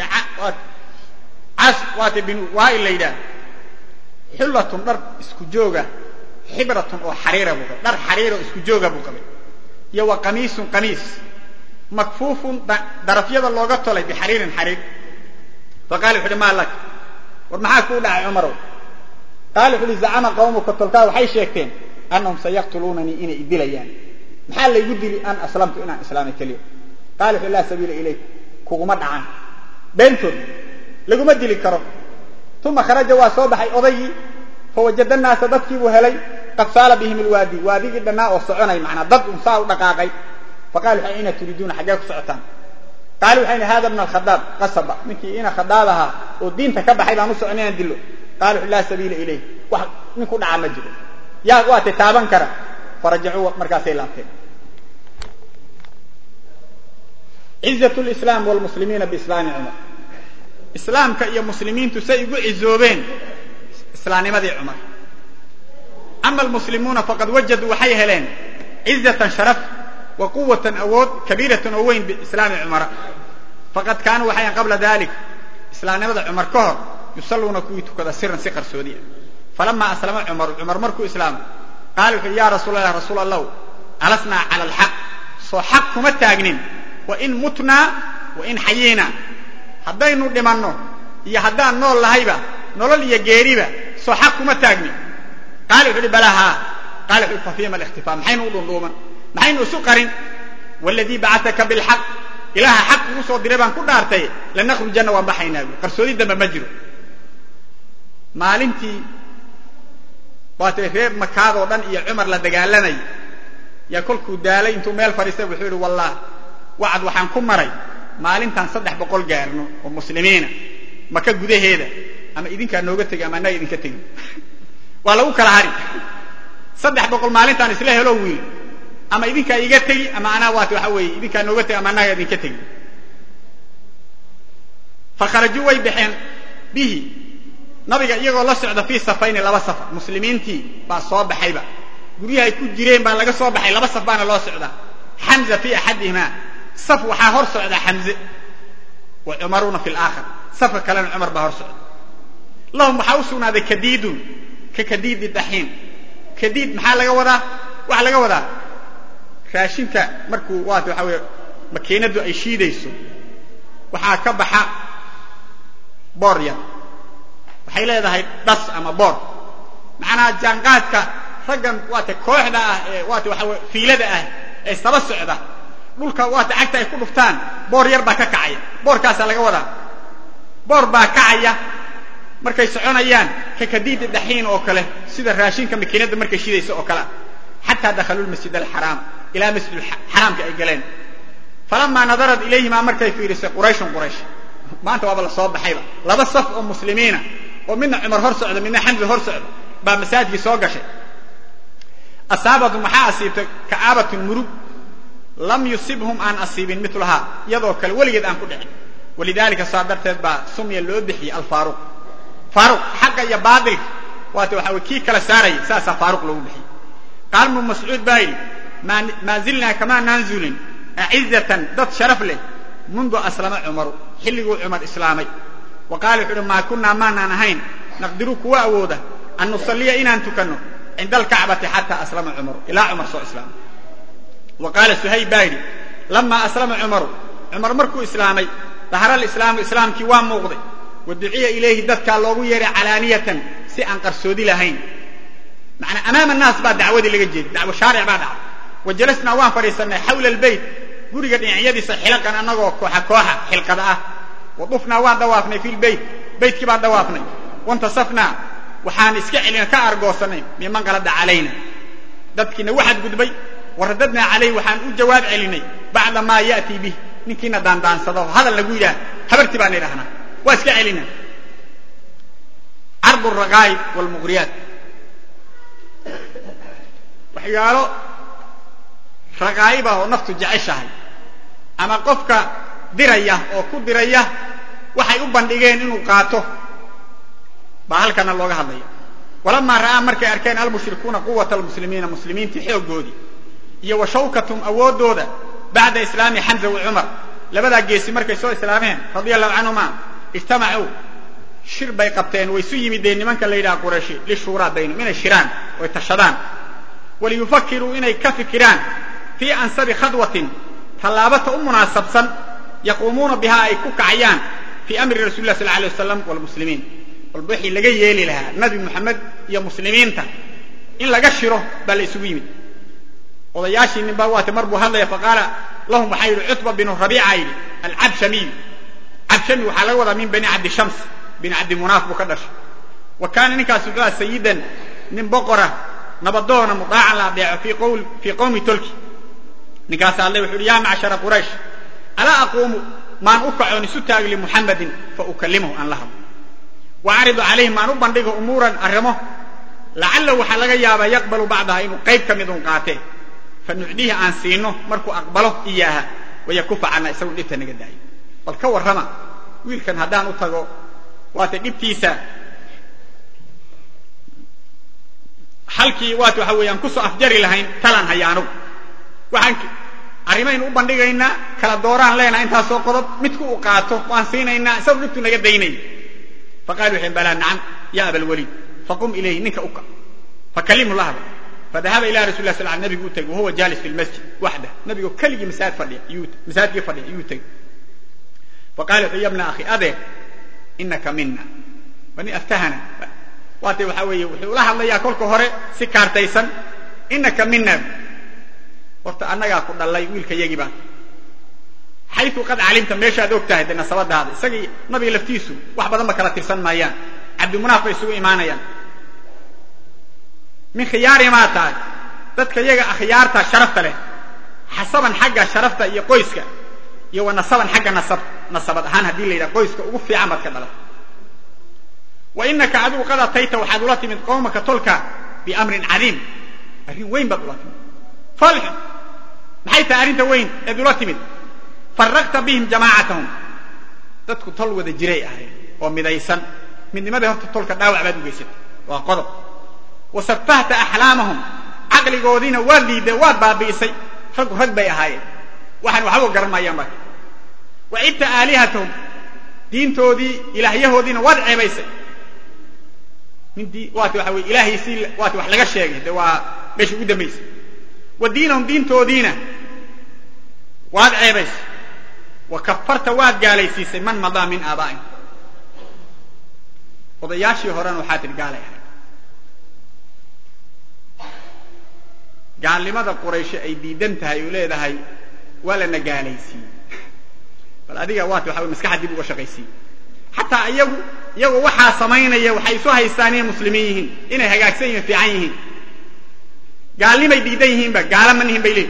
cas waata binu waail la yidhaah xullatun dhar isku jooga xibratun oo xariira buu qabay dhar xariira oo isku jooga buu qabay iyo wa qamiisun qamiis makfuufun darafyada looga tolay bixariirin xariir fa qala wuxu uhi maa lak war maxaa kuu dhacay cumarow qaala wuxu uhi zacama qawmuka tolkaa waxay sheegteen annahum sayaqtuluunanii inay idilayaan maxaa laygu dili an aslamtu inaan islaamay keliya qala wuxu laa sabiila ilayk kuguma dhacan beentood laguma dili karo uma kharaja waa soo baxay odaygii fawajada naasa dadkiibuu helay qad saala bihim ilwaadi waadigii dhannaa oo soconay manaa dad un saa u dhaqaaqay faqala waxay ina turiiduuna xaggee ku socotaan qaali waxay ihi hada bna alkhadaab qasaba ninkii ina khadaab ahaa oo diinta ka baxay baan u socon inaan dilo qala wuxu laa sabiila ilayh wax nin ku dhaca ma jiro yaa waatay taaban kara farajacuu markaasay laabteen cizat lislaam wlmuslimiina biislaami cumar islaamka iyo muslimiintu say ugu cizoobeen islaamnimadii cumar ama almuslimuuna faqad wajaduu waxay heleen cizatan sharaf wa quwatan awood kabiiratan oo weyn biislaami cumara faqad kaanuu waxayan qabla dalik islaamnimada cumar ka hor yusalluuna kuwii tukada siran si qarsoodiya falamaa aslama cumaru cumar markuu islaamay qaala wuxu uhi ya rasuul allah rasuul allahu alasnaa cala alxaq soo xaq kuma taagnin wa in mutnaa wa in xayiinaa haddaynu dhimanno iyo haddaan nool lahayba nolol iyo geeriba soo xaq kuma taagnin qaala wuxu uhi balaa haa qaala wuxu uhi fa fiima alikhtifaa maxaynu u dhundhuuman maxaynu isu qarin waladii bacataka bilxaq ilaaha xaq ugu soo diray baan ku dhaartay lanakhrujanna waan baxaynaa buui qarsoodi dambe ma jiro maalintii waatay reer makaadoo dhan iyo cumar la dagaalamay yaa kolkuu daalay intuu meel fadhiistay wuxuu yihi wallah wacad waxaan ku maray maalintaan saddex boqol gaarno oo muslimiina maka gudaheeda ama idinkaa nooga tegi ama annaga idinka tegin waa lagu kala hari saddex boqol maalintaan isla helo wiil ama idinkaa iga tegi ama anaa waat waxa weeye idinkaa nooga tegi ama annaga idinka tegi fakharajuu way baxeen bihi nabiga iyagoo la socda fii safayni laba safar muslimiintii baa soo baxayba guryahay ku jireen baa laga soo baxay laba saf baana loo socdaa xamza fii axadihimaa saf waxaa hor socda xamze wa cumaruna fi laakhar safka kalena cumar baa hor socda lahum waxaa u sugnaaday kadiidun ka kadiidi daxiin kadiid maxaa laga wadaa waxaa laga wadaa raashinka markuu waat waxa weye makiinaddu ay shiidayso waxaa ka baxa boor yar waxay leedahay dhas ama boor macnaha jaanqaadka raggan waata kooxda ah ee waata waxa weye fiilada ah ee saba socda dhulka waata cagta ay ku dhuftaan boor yar baa ka kacaya boorkaasaa laga wadaa boor baa kacaya markay soconayaan ka kadiidi daxiin oo kale sida raashinka makiinadda markay shidaysa oo kale xataa dakhaluu lmasjid alxaraam ilaa masjid xaraamka ay galeen falamaa nadarat ilayhimaa markay fiirisay qurayshun quraysh maanta waaba la soo baxayba laba saf oo muslimiina oo midna cumar hor socda midna xamza hor socda baa masaajkii soo gashay asaabatu maxaa asiibtay ka'aabatun murug lam yusibhum aan asiibin milahaa iyadoo kale weligeed aan ku dhicin walidaalika saa darteed baa sumya loo bixiyey alfaaruq faaruq xaqa iyo baatilka waata waxa weye kii kala saaraya saasaa faaruq loogu bixiyey qaal ibnu mascuud baa yidhi maa zilnaa kamaa naanzulin acizatan dad sharaf leh mundu aslama cumaru xilliguu cumar islaamay wa qaala wuxu uhi maa kunnaa maanaan ahayn naqdiru kuwa awooda an nusalliya inaan tukanno cinda alkacbati xataa aslama cumaru ilaa cumar soo islaamay wa qaala suhayb baa yidhi lamaa aslama cumaru cumar markuu islaamay dahara alislaamu islaamkii waa muuqday wa duciya ilayhi dadkaa loogu yeeray calaaniyatan si aan qarsoodi lahayn macnaa amaama annaas baa dacwadii laga jeeday dacwo shaaric baa dhacday wa jalasnaa waan fadhiisannay xawla albeyt guriga dhinacyadiisa xilaqan annagoo kooxa kooxa xilqada ah wa dufnaa waan dawaafnay fi lbeyt beytkii baan dawaafnay wantasafnaa waxaan iska celina ka argoosanay miman qalada calayna dadkiina waxaad gudbay waradadnaa calayh waxaan u jawaab celinay bacda maa ya'tii bih ninkiina daandaansado hadal lagu yidhaah habartii baan idhahnaa waa iska celina cardu raqaa'ib waalmuqriyaat waxyaalo raqaa'ib ah oo naftu jeceshahay ama qofka diraya oo ku diraya waxay u bandhigeen inuu qaato baa halkana looga hadlaya walamaa ra'aa markay arkeen almushrikuuna quwata almuslimiina muslimiintii xooggoodii iyo wa shawkatum awooddooda bacda islaami xamza wa cumar labadaa geesi markay soo islaameen radia allahu canhuma ijtamacuu shir bay qabteen way isu yimideen nimanka la yidhaha qurayshi lishuuraa baynum inay shiraan oy tashadaan waliyufakiruu inay ka fikiraan fii ansabi khadwatin tallaabata u munaasabsan yaquumuuna bihaa ay ku kacayaan fii amri rasuli lah sal alay wasalam wlmuslimiin walba wixii laga yeeli lahaa nabi moxamed iyo muslimiinta in laga shiro baa la isugu yimid odayaashii nin baa waate mar buu hadlaya faqaala lahum waxaa yidhi cutba binu rabiica yidhi alcabshamiy cabshami waxaa laga wadaa min bani cabdi shams bin cabdi munaaf buu ka dhashay wa kaana ninkaas wuxuu aha sayidan nin boqora nabadoona mudaacan la adeeco fii qowmi tolki ninkaas alle wuxu uhi yaa macshara quraysh alaa aquumu maan u kacoon isu taagi limuxamadin fa ukalimahu aan la hadlo wa acridu calayhi maan u bandhigo umuuran arrimo lacalahu waxaa laga yaabaa yaqbalu bacdaha inuu qayb ka midun qaatee fa nucdihi aan siino markuu aqbalo iyaaha wayakufa cana isagu dhibta naga daayo bal ka warrama wiilkan haddaan u tago waata dhibtiisa halkii waat waxa weeyaan kusoo afjari lahayn talaan haya anugu waxaan arrimaynu u bandhigaynaa kala dooraan leenaha intaasoo qodob midku uu qaato waan siinaynaa isagu dhibtu naga daynay faqaalu waxay balaa nacam ya abalwaliid faqum ilayhi ninka uka fakalimhu la hadal fadahaba ila rasul lah sl l nabigu u tegey wahuwa jaalis fi lmasjid waxda nabigoo keligii masaajid fadhiya masaajidkii fadhiya ayuu tegey faqala wuxuu ya bna akhi adeer inaka mina waa nin aftahana waate waxaa weeye wuxuu ula hadlayaa kolka hore si kaartaysan inaka mina horta annagaa ku dhallay wiilka yagii baa xayu qad calimta meeshaad og tahay de nasabadaada isagii nabiga laftiisu wax badan ba kala tirsan maayaan cabdimunaaf bay isugu imaanayaan min khiyaari maa tahay dadka yaga akhyaarta sharafta leh xasaban xagga sharafta iyo qoyska iyo wa nasaban xagga nasab nasabad ahaan haddii la yidhaha qoyska ugu fiican baad ka dhalan wa inaka adigu qad atayta waxaad ula timid qowmaka tolka biamrin cadiim arrin weyn baad ula timid falxun maxay tahay arrinta weyn eed ula timid faraqta bihim jamaacatahum dadku tol wada jiray ahayn oo midaysan midnimadii horta tolka dhaawac baad u geysatay waa qodob wa safahta axlaamahum caqligoodiina waad liidee waad baabi'isay raggu rag bay ahaayeen waxaan waxba garan maayaan baa wa cidta aalihatahum diintoodii ilaahyahoodiina waad ceebaysay mindii waati waxa weye ilaahaysii waati wax laga sheegay de waa meesha ugu dambaysay wa diinahum diintoodiina waad ceebaysay wa kafarta waad gaalaysiisay man madaa min aabaa'ihim odayaashii horena waxaa tidhi gaalay ahayd gaalnimada qurayshe ay diidan tahay oo leedahay waa lana gaalaysiiyey bal adiga waati waxa wey maskaxa dib uga shaqaysiiye xataa iyagu iyagoo waxaa samaynaya waxay isu haystaan inay muslimiin yihiin inay hagaagsan yihin fiican yihiin gaalnimay diidan yihiinba gaala ma nihin bay leeyihin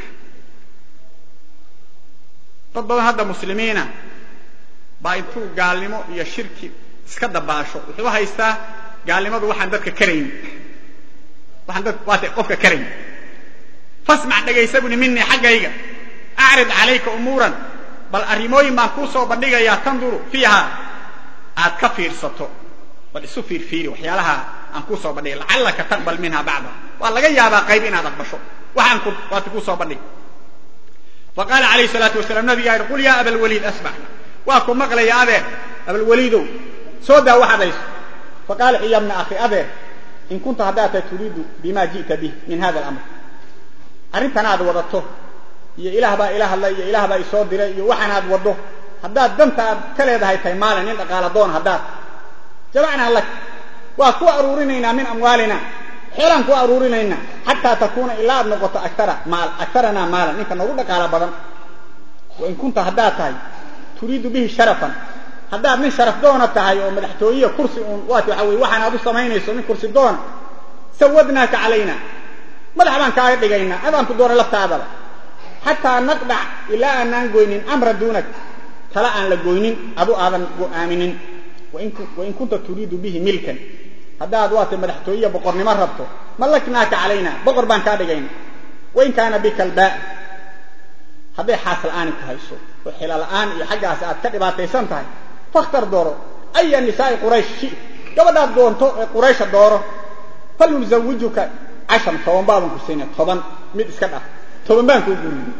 dad badan hadda muslimiina baa intuu gaalnimo iyo shirki iska dabaasho wuxuu haystaa gaalnimadu waxaan dadka karayn waxaan dad waata qofka karayn fasmac dhegaysa buni minii xaggayga acrid calayka umuuran bal arrimooyin baan kuu soo bandhigayaa tanduru fiiha aad ka fiirsato bal isu fiirfiiri waxyaalaha aan kuu soo bandhigay lacallaka taqbal minha bacda waa laga yaabaa qayb inaad aqbasho waxaan ku waati kuu soo bandhigay faqaala alayh salaatu wasalaam nabigaa yidhi qul yaa abalwaliid asbax waa ku maqlaya adeer abalwaliidow soo daa waxaad hayso faqaala ya bna akhi adeer in kunta haddaad tahay turiidu bima ji'ta bih min hada alamr arrintan aad wadato iyo ilaah baa ila hadlay iyo ilaah baa isoo diray iyo waxaan aad waddo haddaad danta aad ka leedahay tahay maalin nin dhaqaala doon haddaad jamacnaa lak waa ku aruurinaynaa min amwaalina xeelaan ku aruurinaynaa xataa takuuna ilaa aad noqoto agtara maal agtaranaa maalan ninka noogu dhaqaala badan wa in kunta haddaad tahay turiidu bihi sharafan haddaad nin sharaf doona tahay oo madaxtooyiya kursi uun waati waxa weye waxaan aad u samaynayso nin kursi doona sawadnaaka calayna madax baan kaaga dhigaynaa adaan ku doonay laftaadaba xataa naqdac ilaa aanaan goynin amra duunak tala aan la goynin adu aadan go'aaminin wain kunta turiidu bihi milkan haddaad waata madaxtooyiya boqornimo rabto mallaknaaka calayna boqor baan kaa dhigayna wain kaana bika albaa hadday xaas la'aani ku hayso oo xila la'aan iyo xaggaas aad ka dhibaataysan tahay fakhtar dooro aya nisaa'i quraysh shi gabadhaad doonto ee quraysha dooro falnuzawijuka cashar toban baaban ku siinay toban mid iska dhaf toban baan kuu guuriyey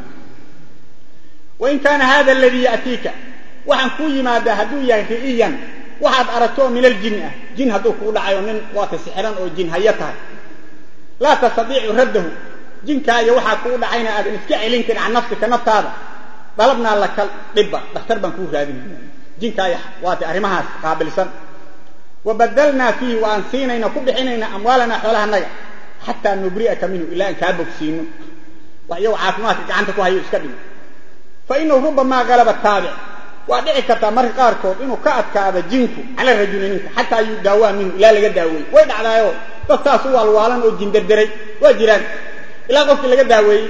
wain kaana hada aladii ya'tiika waxaan kuu yimaadaa hadduu yahay ri'iyan waxaad aragto oo min aljinni ah jin hadduu kuu dhacayo nin waata sixiran oo jin haya tahay laa tastadiicu raddahu jinkaa iyo waxaa kuu dhacayna aadan iska celin karin can nafsika naftaada dalabnaa laka dhibba dhakhtar baan kuu raadinayna jinkaa iyo waata arrimahaas qaabilsan wa badalnaa fiihi wa aan siinayna ku bixinayna amwaalanaa xoolahanaga xataa nubri'aka minhu ilaa aan kaa bogsiino wax iyago caafimaadka gacanta ku hayo iska dhimo fa inahu rubamaa galaba taabic waa dhici kartaa marka qaarkood inuu ka adkaado jinku cala rajuli ninka xataa yudaawaa minhu ilaa laga daaweeyey way dhacdaayo dad saas u waalwaalan oo jinderderay waa jiraan ilaa qofkii laga daaweeyey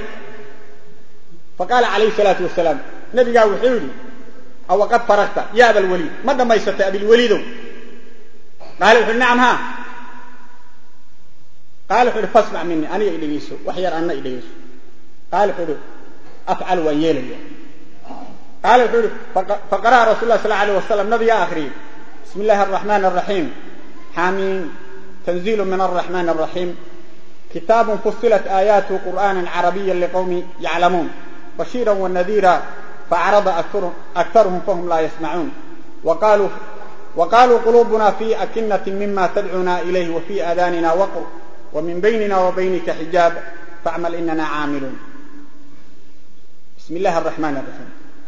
fa qaala calayhi salaatu wasalaam nabigaa wuxuu yidhi awaqad faragta ya abalwaliid ma dhammaysatay abilwaliidow qaala wuxu uhi nacam haa qaala wuxu uhi fasmac minii aniga idhegeyso wax yar anna idhegeyso qaala wuxuu uhi afcal waan yeelaya qaala wuxuu uhi faqara'a rasul lah sal alيه wasalam nabigaa akhriyey bismi illahi الرaxman الraxiim xaamiin tanziilu min الرaxman الraxiim kitaab fusilat aayaatu qur'ana carabiya liqowmi yaclamuun bashiira wanadiira faacrada aktaruhum fahum laa yasmacuun waqaluu quluubuna fi akinati mima tadcuna ilayh wafi aadanina waqr wa min baynina wa baynika xijaab facmal inana caamiluun bismi illahi araxmaan araxiim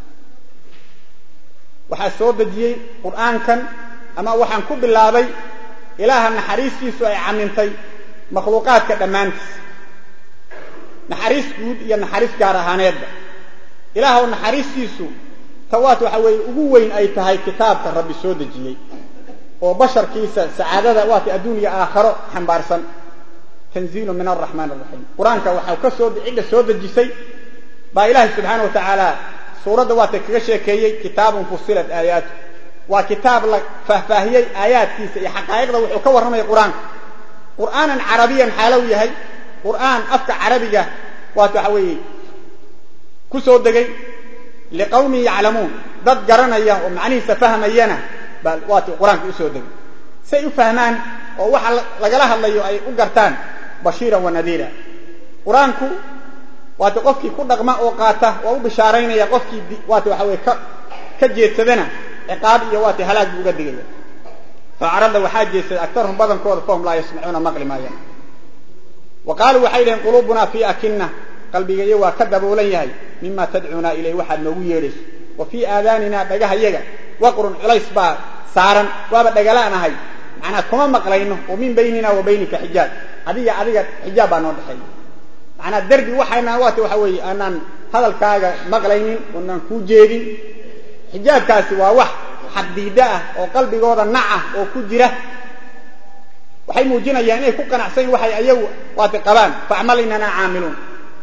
waxaa soo dejiyey qur'aankan ama waxaan ku bilaabay ilaaha naxariistiisu ay camintay makhluuqaadka dhammaantiis naxariis guud iyo naxariis gaar ahaaneedba ilaahw naxariistiisu tawaat waxa weeye ugu weyn ay tahay kitaabka rabbi soo dejiyey oo basharkiisa sacaadada waata adduuniya aakharo xambaarsan tanziilu min araxmaan araxiim qur-aanka waxaa ka soo cidda soo dejisay baa ilaahay subxaana wa tacaala suuradda waata kaga sheekeeyey kitaabun fusilat aayaatu waa kitaab la faahfaahiyey aayaadkiisa iyo xaqaa'iqda wuxuu ka warramaya qur-aanka qur'aanan carabiyan xaalow yahay qur'aan afka carabiga waata waxa weeye ku soo degay liqawmin yaclamuun dad garanaya oo macnihiisa fahmayana baa waati qur-aanka usoo degay say u fahmaan oo waxa lagala hadlayo ay u gartaan bashiiran wa nadiira qur-aanku waati qofkii ku dhaqma oo qaata waa u bishaaraynaya qofkii waati waxa weye ka ka jeedsadana ciqaab iyo waati halaag buu uga digaya faacrada waxaa jeedsaday aktarhum badankooda fahum laa yasmacuuna maqli maayaan wa qaaluu waxay dhaheen quluubunaa fii akina qalbigayo waa ka daboolan yahay mima tadcuuna ilay waxaad noogu yeedhayso wa fii aadaanina dhagahayaga waqrun culays baa saaran waaba dhagalaanahay macnaa kuma maqlayno wa min baynina wa baynika xijaab adiga adiga xijaab baa noo dhexeeya macnaa derbi waxaynaan waati waxa weeye aanaan hadalkaaga maqlaynin oonaan kuu jeedin xijaabkaasi waa wax xaddiida ah oo qalbigooda nac ah oo ku jira waxay muujinayaan inay ku qanacsan waxay ayagu waati qabaan facmal inana caamiluun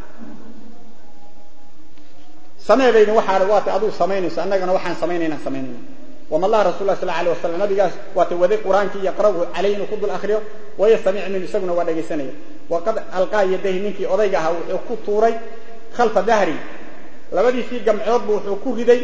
sameebayna waxaa waata aduu samaynayso annagana waxaan samaynayna samaynayna wama allah rasul lah sal alay wasalam nabigaas waata waday qur-aankii yaqra'uhu calayh inuu ku dul akriyo wayastamic minhu isaguna waa dhegaysanaya waqad alqaa yadayhi ninkii odayga ahaa wuxuu ku tuuray khalfa dahri labadiisii gamcood buu wuxuu ku riday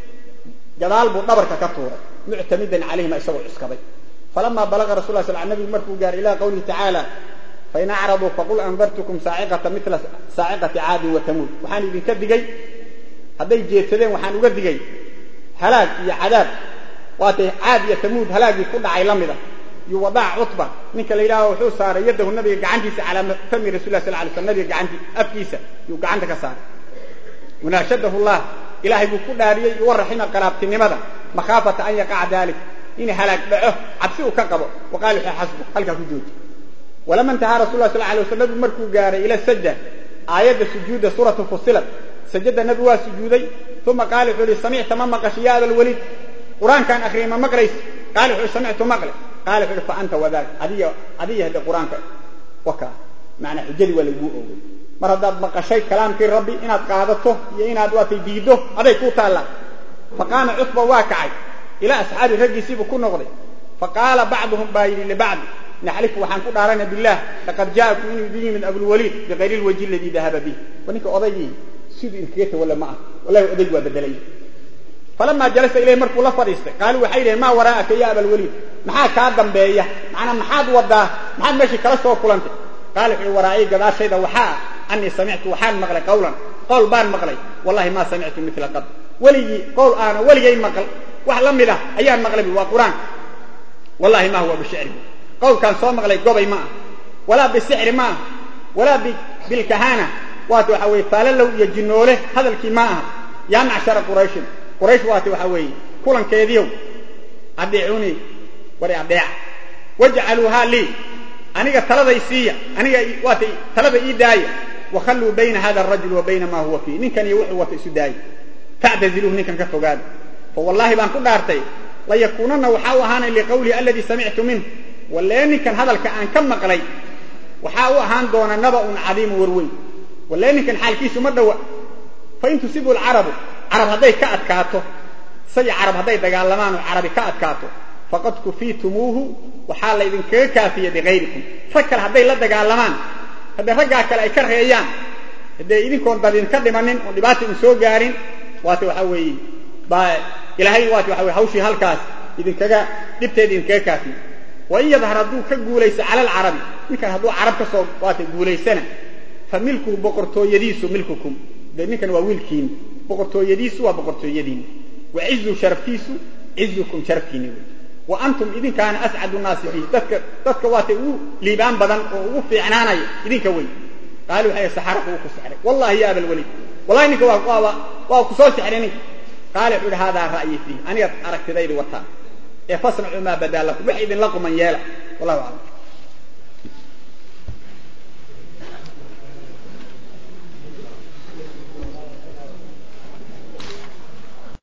gadaal buu dhabarka ka tuuray muctamidan calayhima isagoo cuskaday falama balaga rasul la sl nabigu markuu gaaray ila qawlihi tacaala fain acraduu faqul andartukum saaciqata mila saaciqati caadin wa tamuud waxaan idinka digay hadday jeedsadeen waxaan uga digay halaag iyo cadaab waatay caad iyo tamuud halaagii ku dhacay la mid a yuwadac cutba ninka la yidhaaho wuxuu saaray yadahu nabiga gacantiisa calaa fami rasul lah sal lay sl nabiga gacanti afkiisa yuu gacanta ka saaray wanaashadahu llah ilaahay buu ku dhaariyey waraxima qalaabtinimada makhaafata an yaqaca dalik in halaag dhaco cabsi uu ka qabo waqaal wuxuu xasbu halkaa ku jooji walama intahaa rasul lah sal alay wasl nabigu markuu gaaray ila sajda aayadda sujuudda suuratu fusilat sajada nabigu waa sujuuday uma qaala wuxuu ihi samicta ma maqashay ya abalwaliid qur-aankaan akriyay ma maqlays qaala wuxuu samictu maqle qaala wuxuu ihi fa anta wadaak adiga adiga hadde qur-aanka wakaa macnaa xujadii waa laguu oogay mar haddaad maqashay kalaamkii rabbi inaad qaadato iyo inaad waatay diiddo aday kuu taallaa faqaama cutba waa kacay ilaa asxaabi raggiisiibuu ku noqday faqaala bacduhum baa yidhi libacdi naxlifu waxaan ku dhaarana bilah laqad jaakum inuu idin yimid abulwaliid bikayri lwajhi aladii dahaba bih wa ninka odaygii siduu idinkaga tawalla ma ah wallahi odaygu waa bedelay falamaa jalasa ilayh markuu la fadhiistay qaaluu waxay dhaheen maa waraa'aka ya abalwaliid maxaa kaa dambeeya macnaa maxaad wadaa maxaad meeshii kala soo kulantay qaala wuxuu waraa'ii gadaashayda waxaa ah anii samictu waxaan maqlay qawlan qowl baan maqlay wallahi maa samictu mila qad weligii qowl aana weligay maqal wax la mid ah ayaan maqlay bu waa qur-aan wallahi ma huwa bishicri qowlkaan soo maqlay gobay ma ah walaa bisixri ma ah walaa bilkahana waata waxa weye faalalow iyo jinoole hadalkii ma aha yaa macshara qurayshin quraysh waata waxa weeye kulankeediiow adeecunii wari adeeca wajcaluuhaa lii aniga taladay siiya aniga waata talada ii daaya wakhalluu bayna hada arajul wa bayna maa huwa fiih ninkan iyo wuxuu wata isu daaya factaziluuhu ninkan ka fogaada fa wallahi baan ku dhaartay layakuunanna waxaa u ahaanay liqawlihi aladii samictu minhu wallee ninkan hadalka aan ka maqlay waxaa u ahaan doona naba'un cadiimu warweyn wallee ninkan xaalkiisu ma dhowa fain tusibu lcarabu carab hadday ka adkaato isaga carab hadday dagaalamaan oo carabi ka adkaato faqad kufiitumuuhu waxaa laydinkaga kaafiya bikayrikum rag kale hadday la dagaalamaan hadday raggaa kale ay ka reeyaan hadday idinkoon dad idinka dhimanin oo dhibaata idin soo gaarin waata waxaa weeye baa ilaahay waata waxa weye hawshii halkaas idinkaga dhibteeda idinkaga kaafiya wain yadhar hadduu ka guulayso cala alcarabi ninkan hadduu carab ka soo waata guulaysana fa milkuhu boqortooyadiisu milkukum de ninkan waa wiilkiini boqortooyadiisu waa boqortooyadiini wa cizu sharaftiisu cizukum sharafkiini wey wa antum idinkaana ascadu nnaasi bihi dadka dadka waatay ugu liibaan badan oo ugu fiicnaanaya idinka wey qaali waxay saxara kugu ku sexray wallahi ya abalweliid wallahi ninka waa waa ku soo sexray ninka qaali wuxuu yidhi haadaa ra'yi fiih aniga aragtidaydi wataa ee fasnacuu maa badaa lakum wax idinla quman yeela wallahu aclam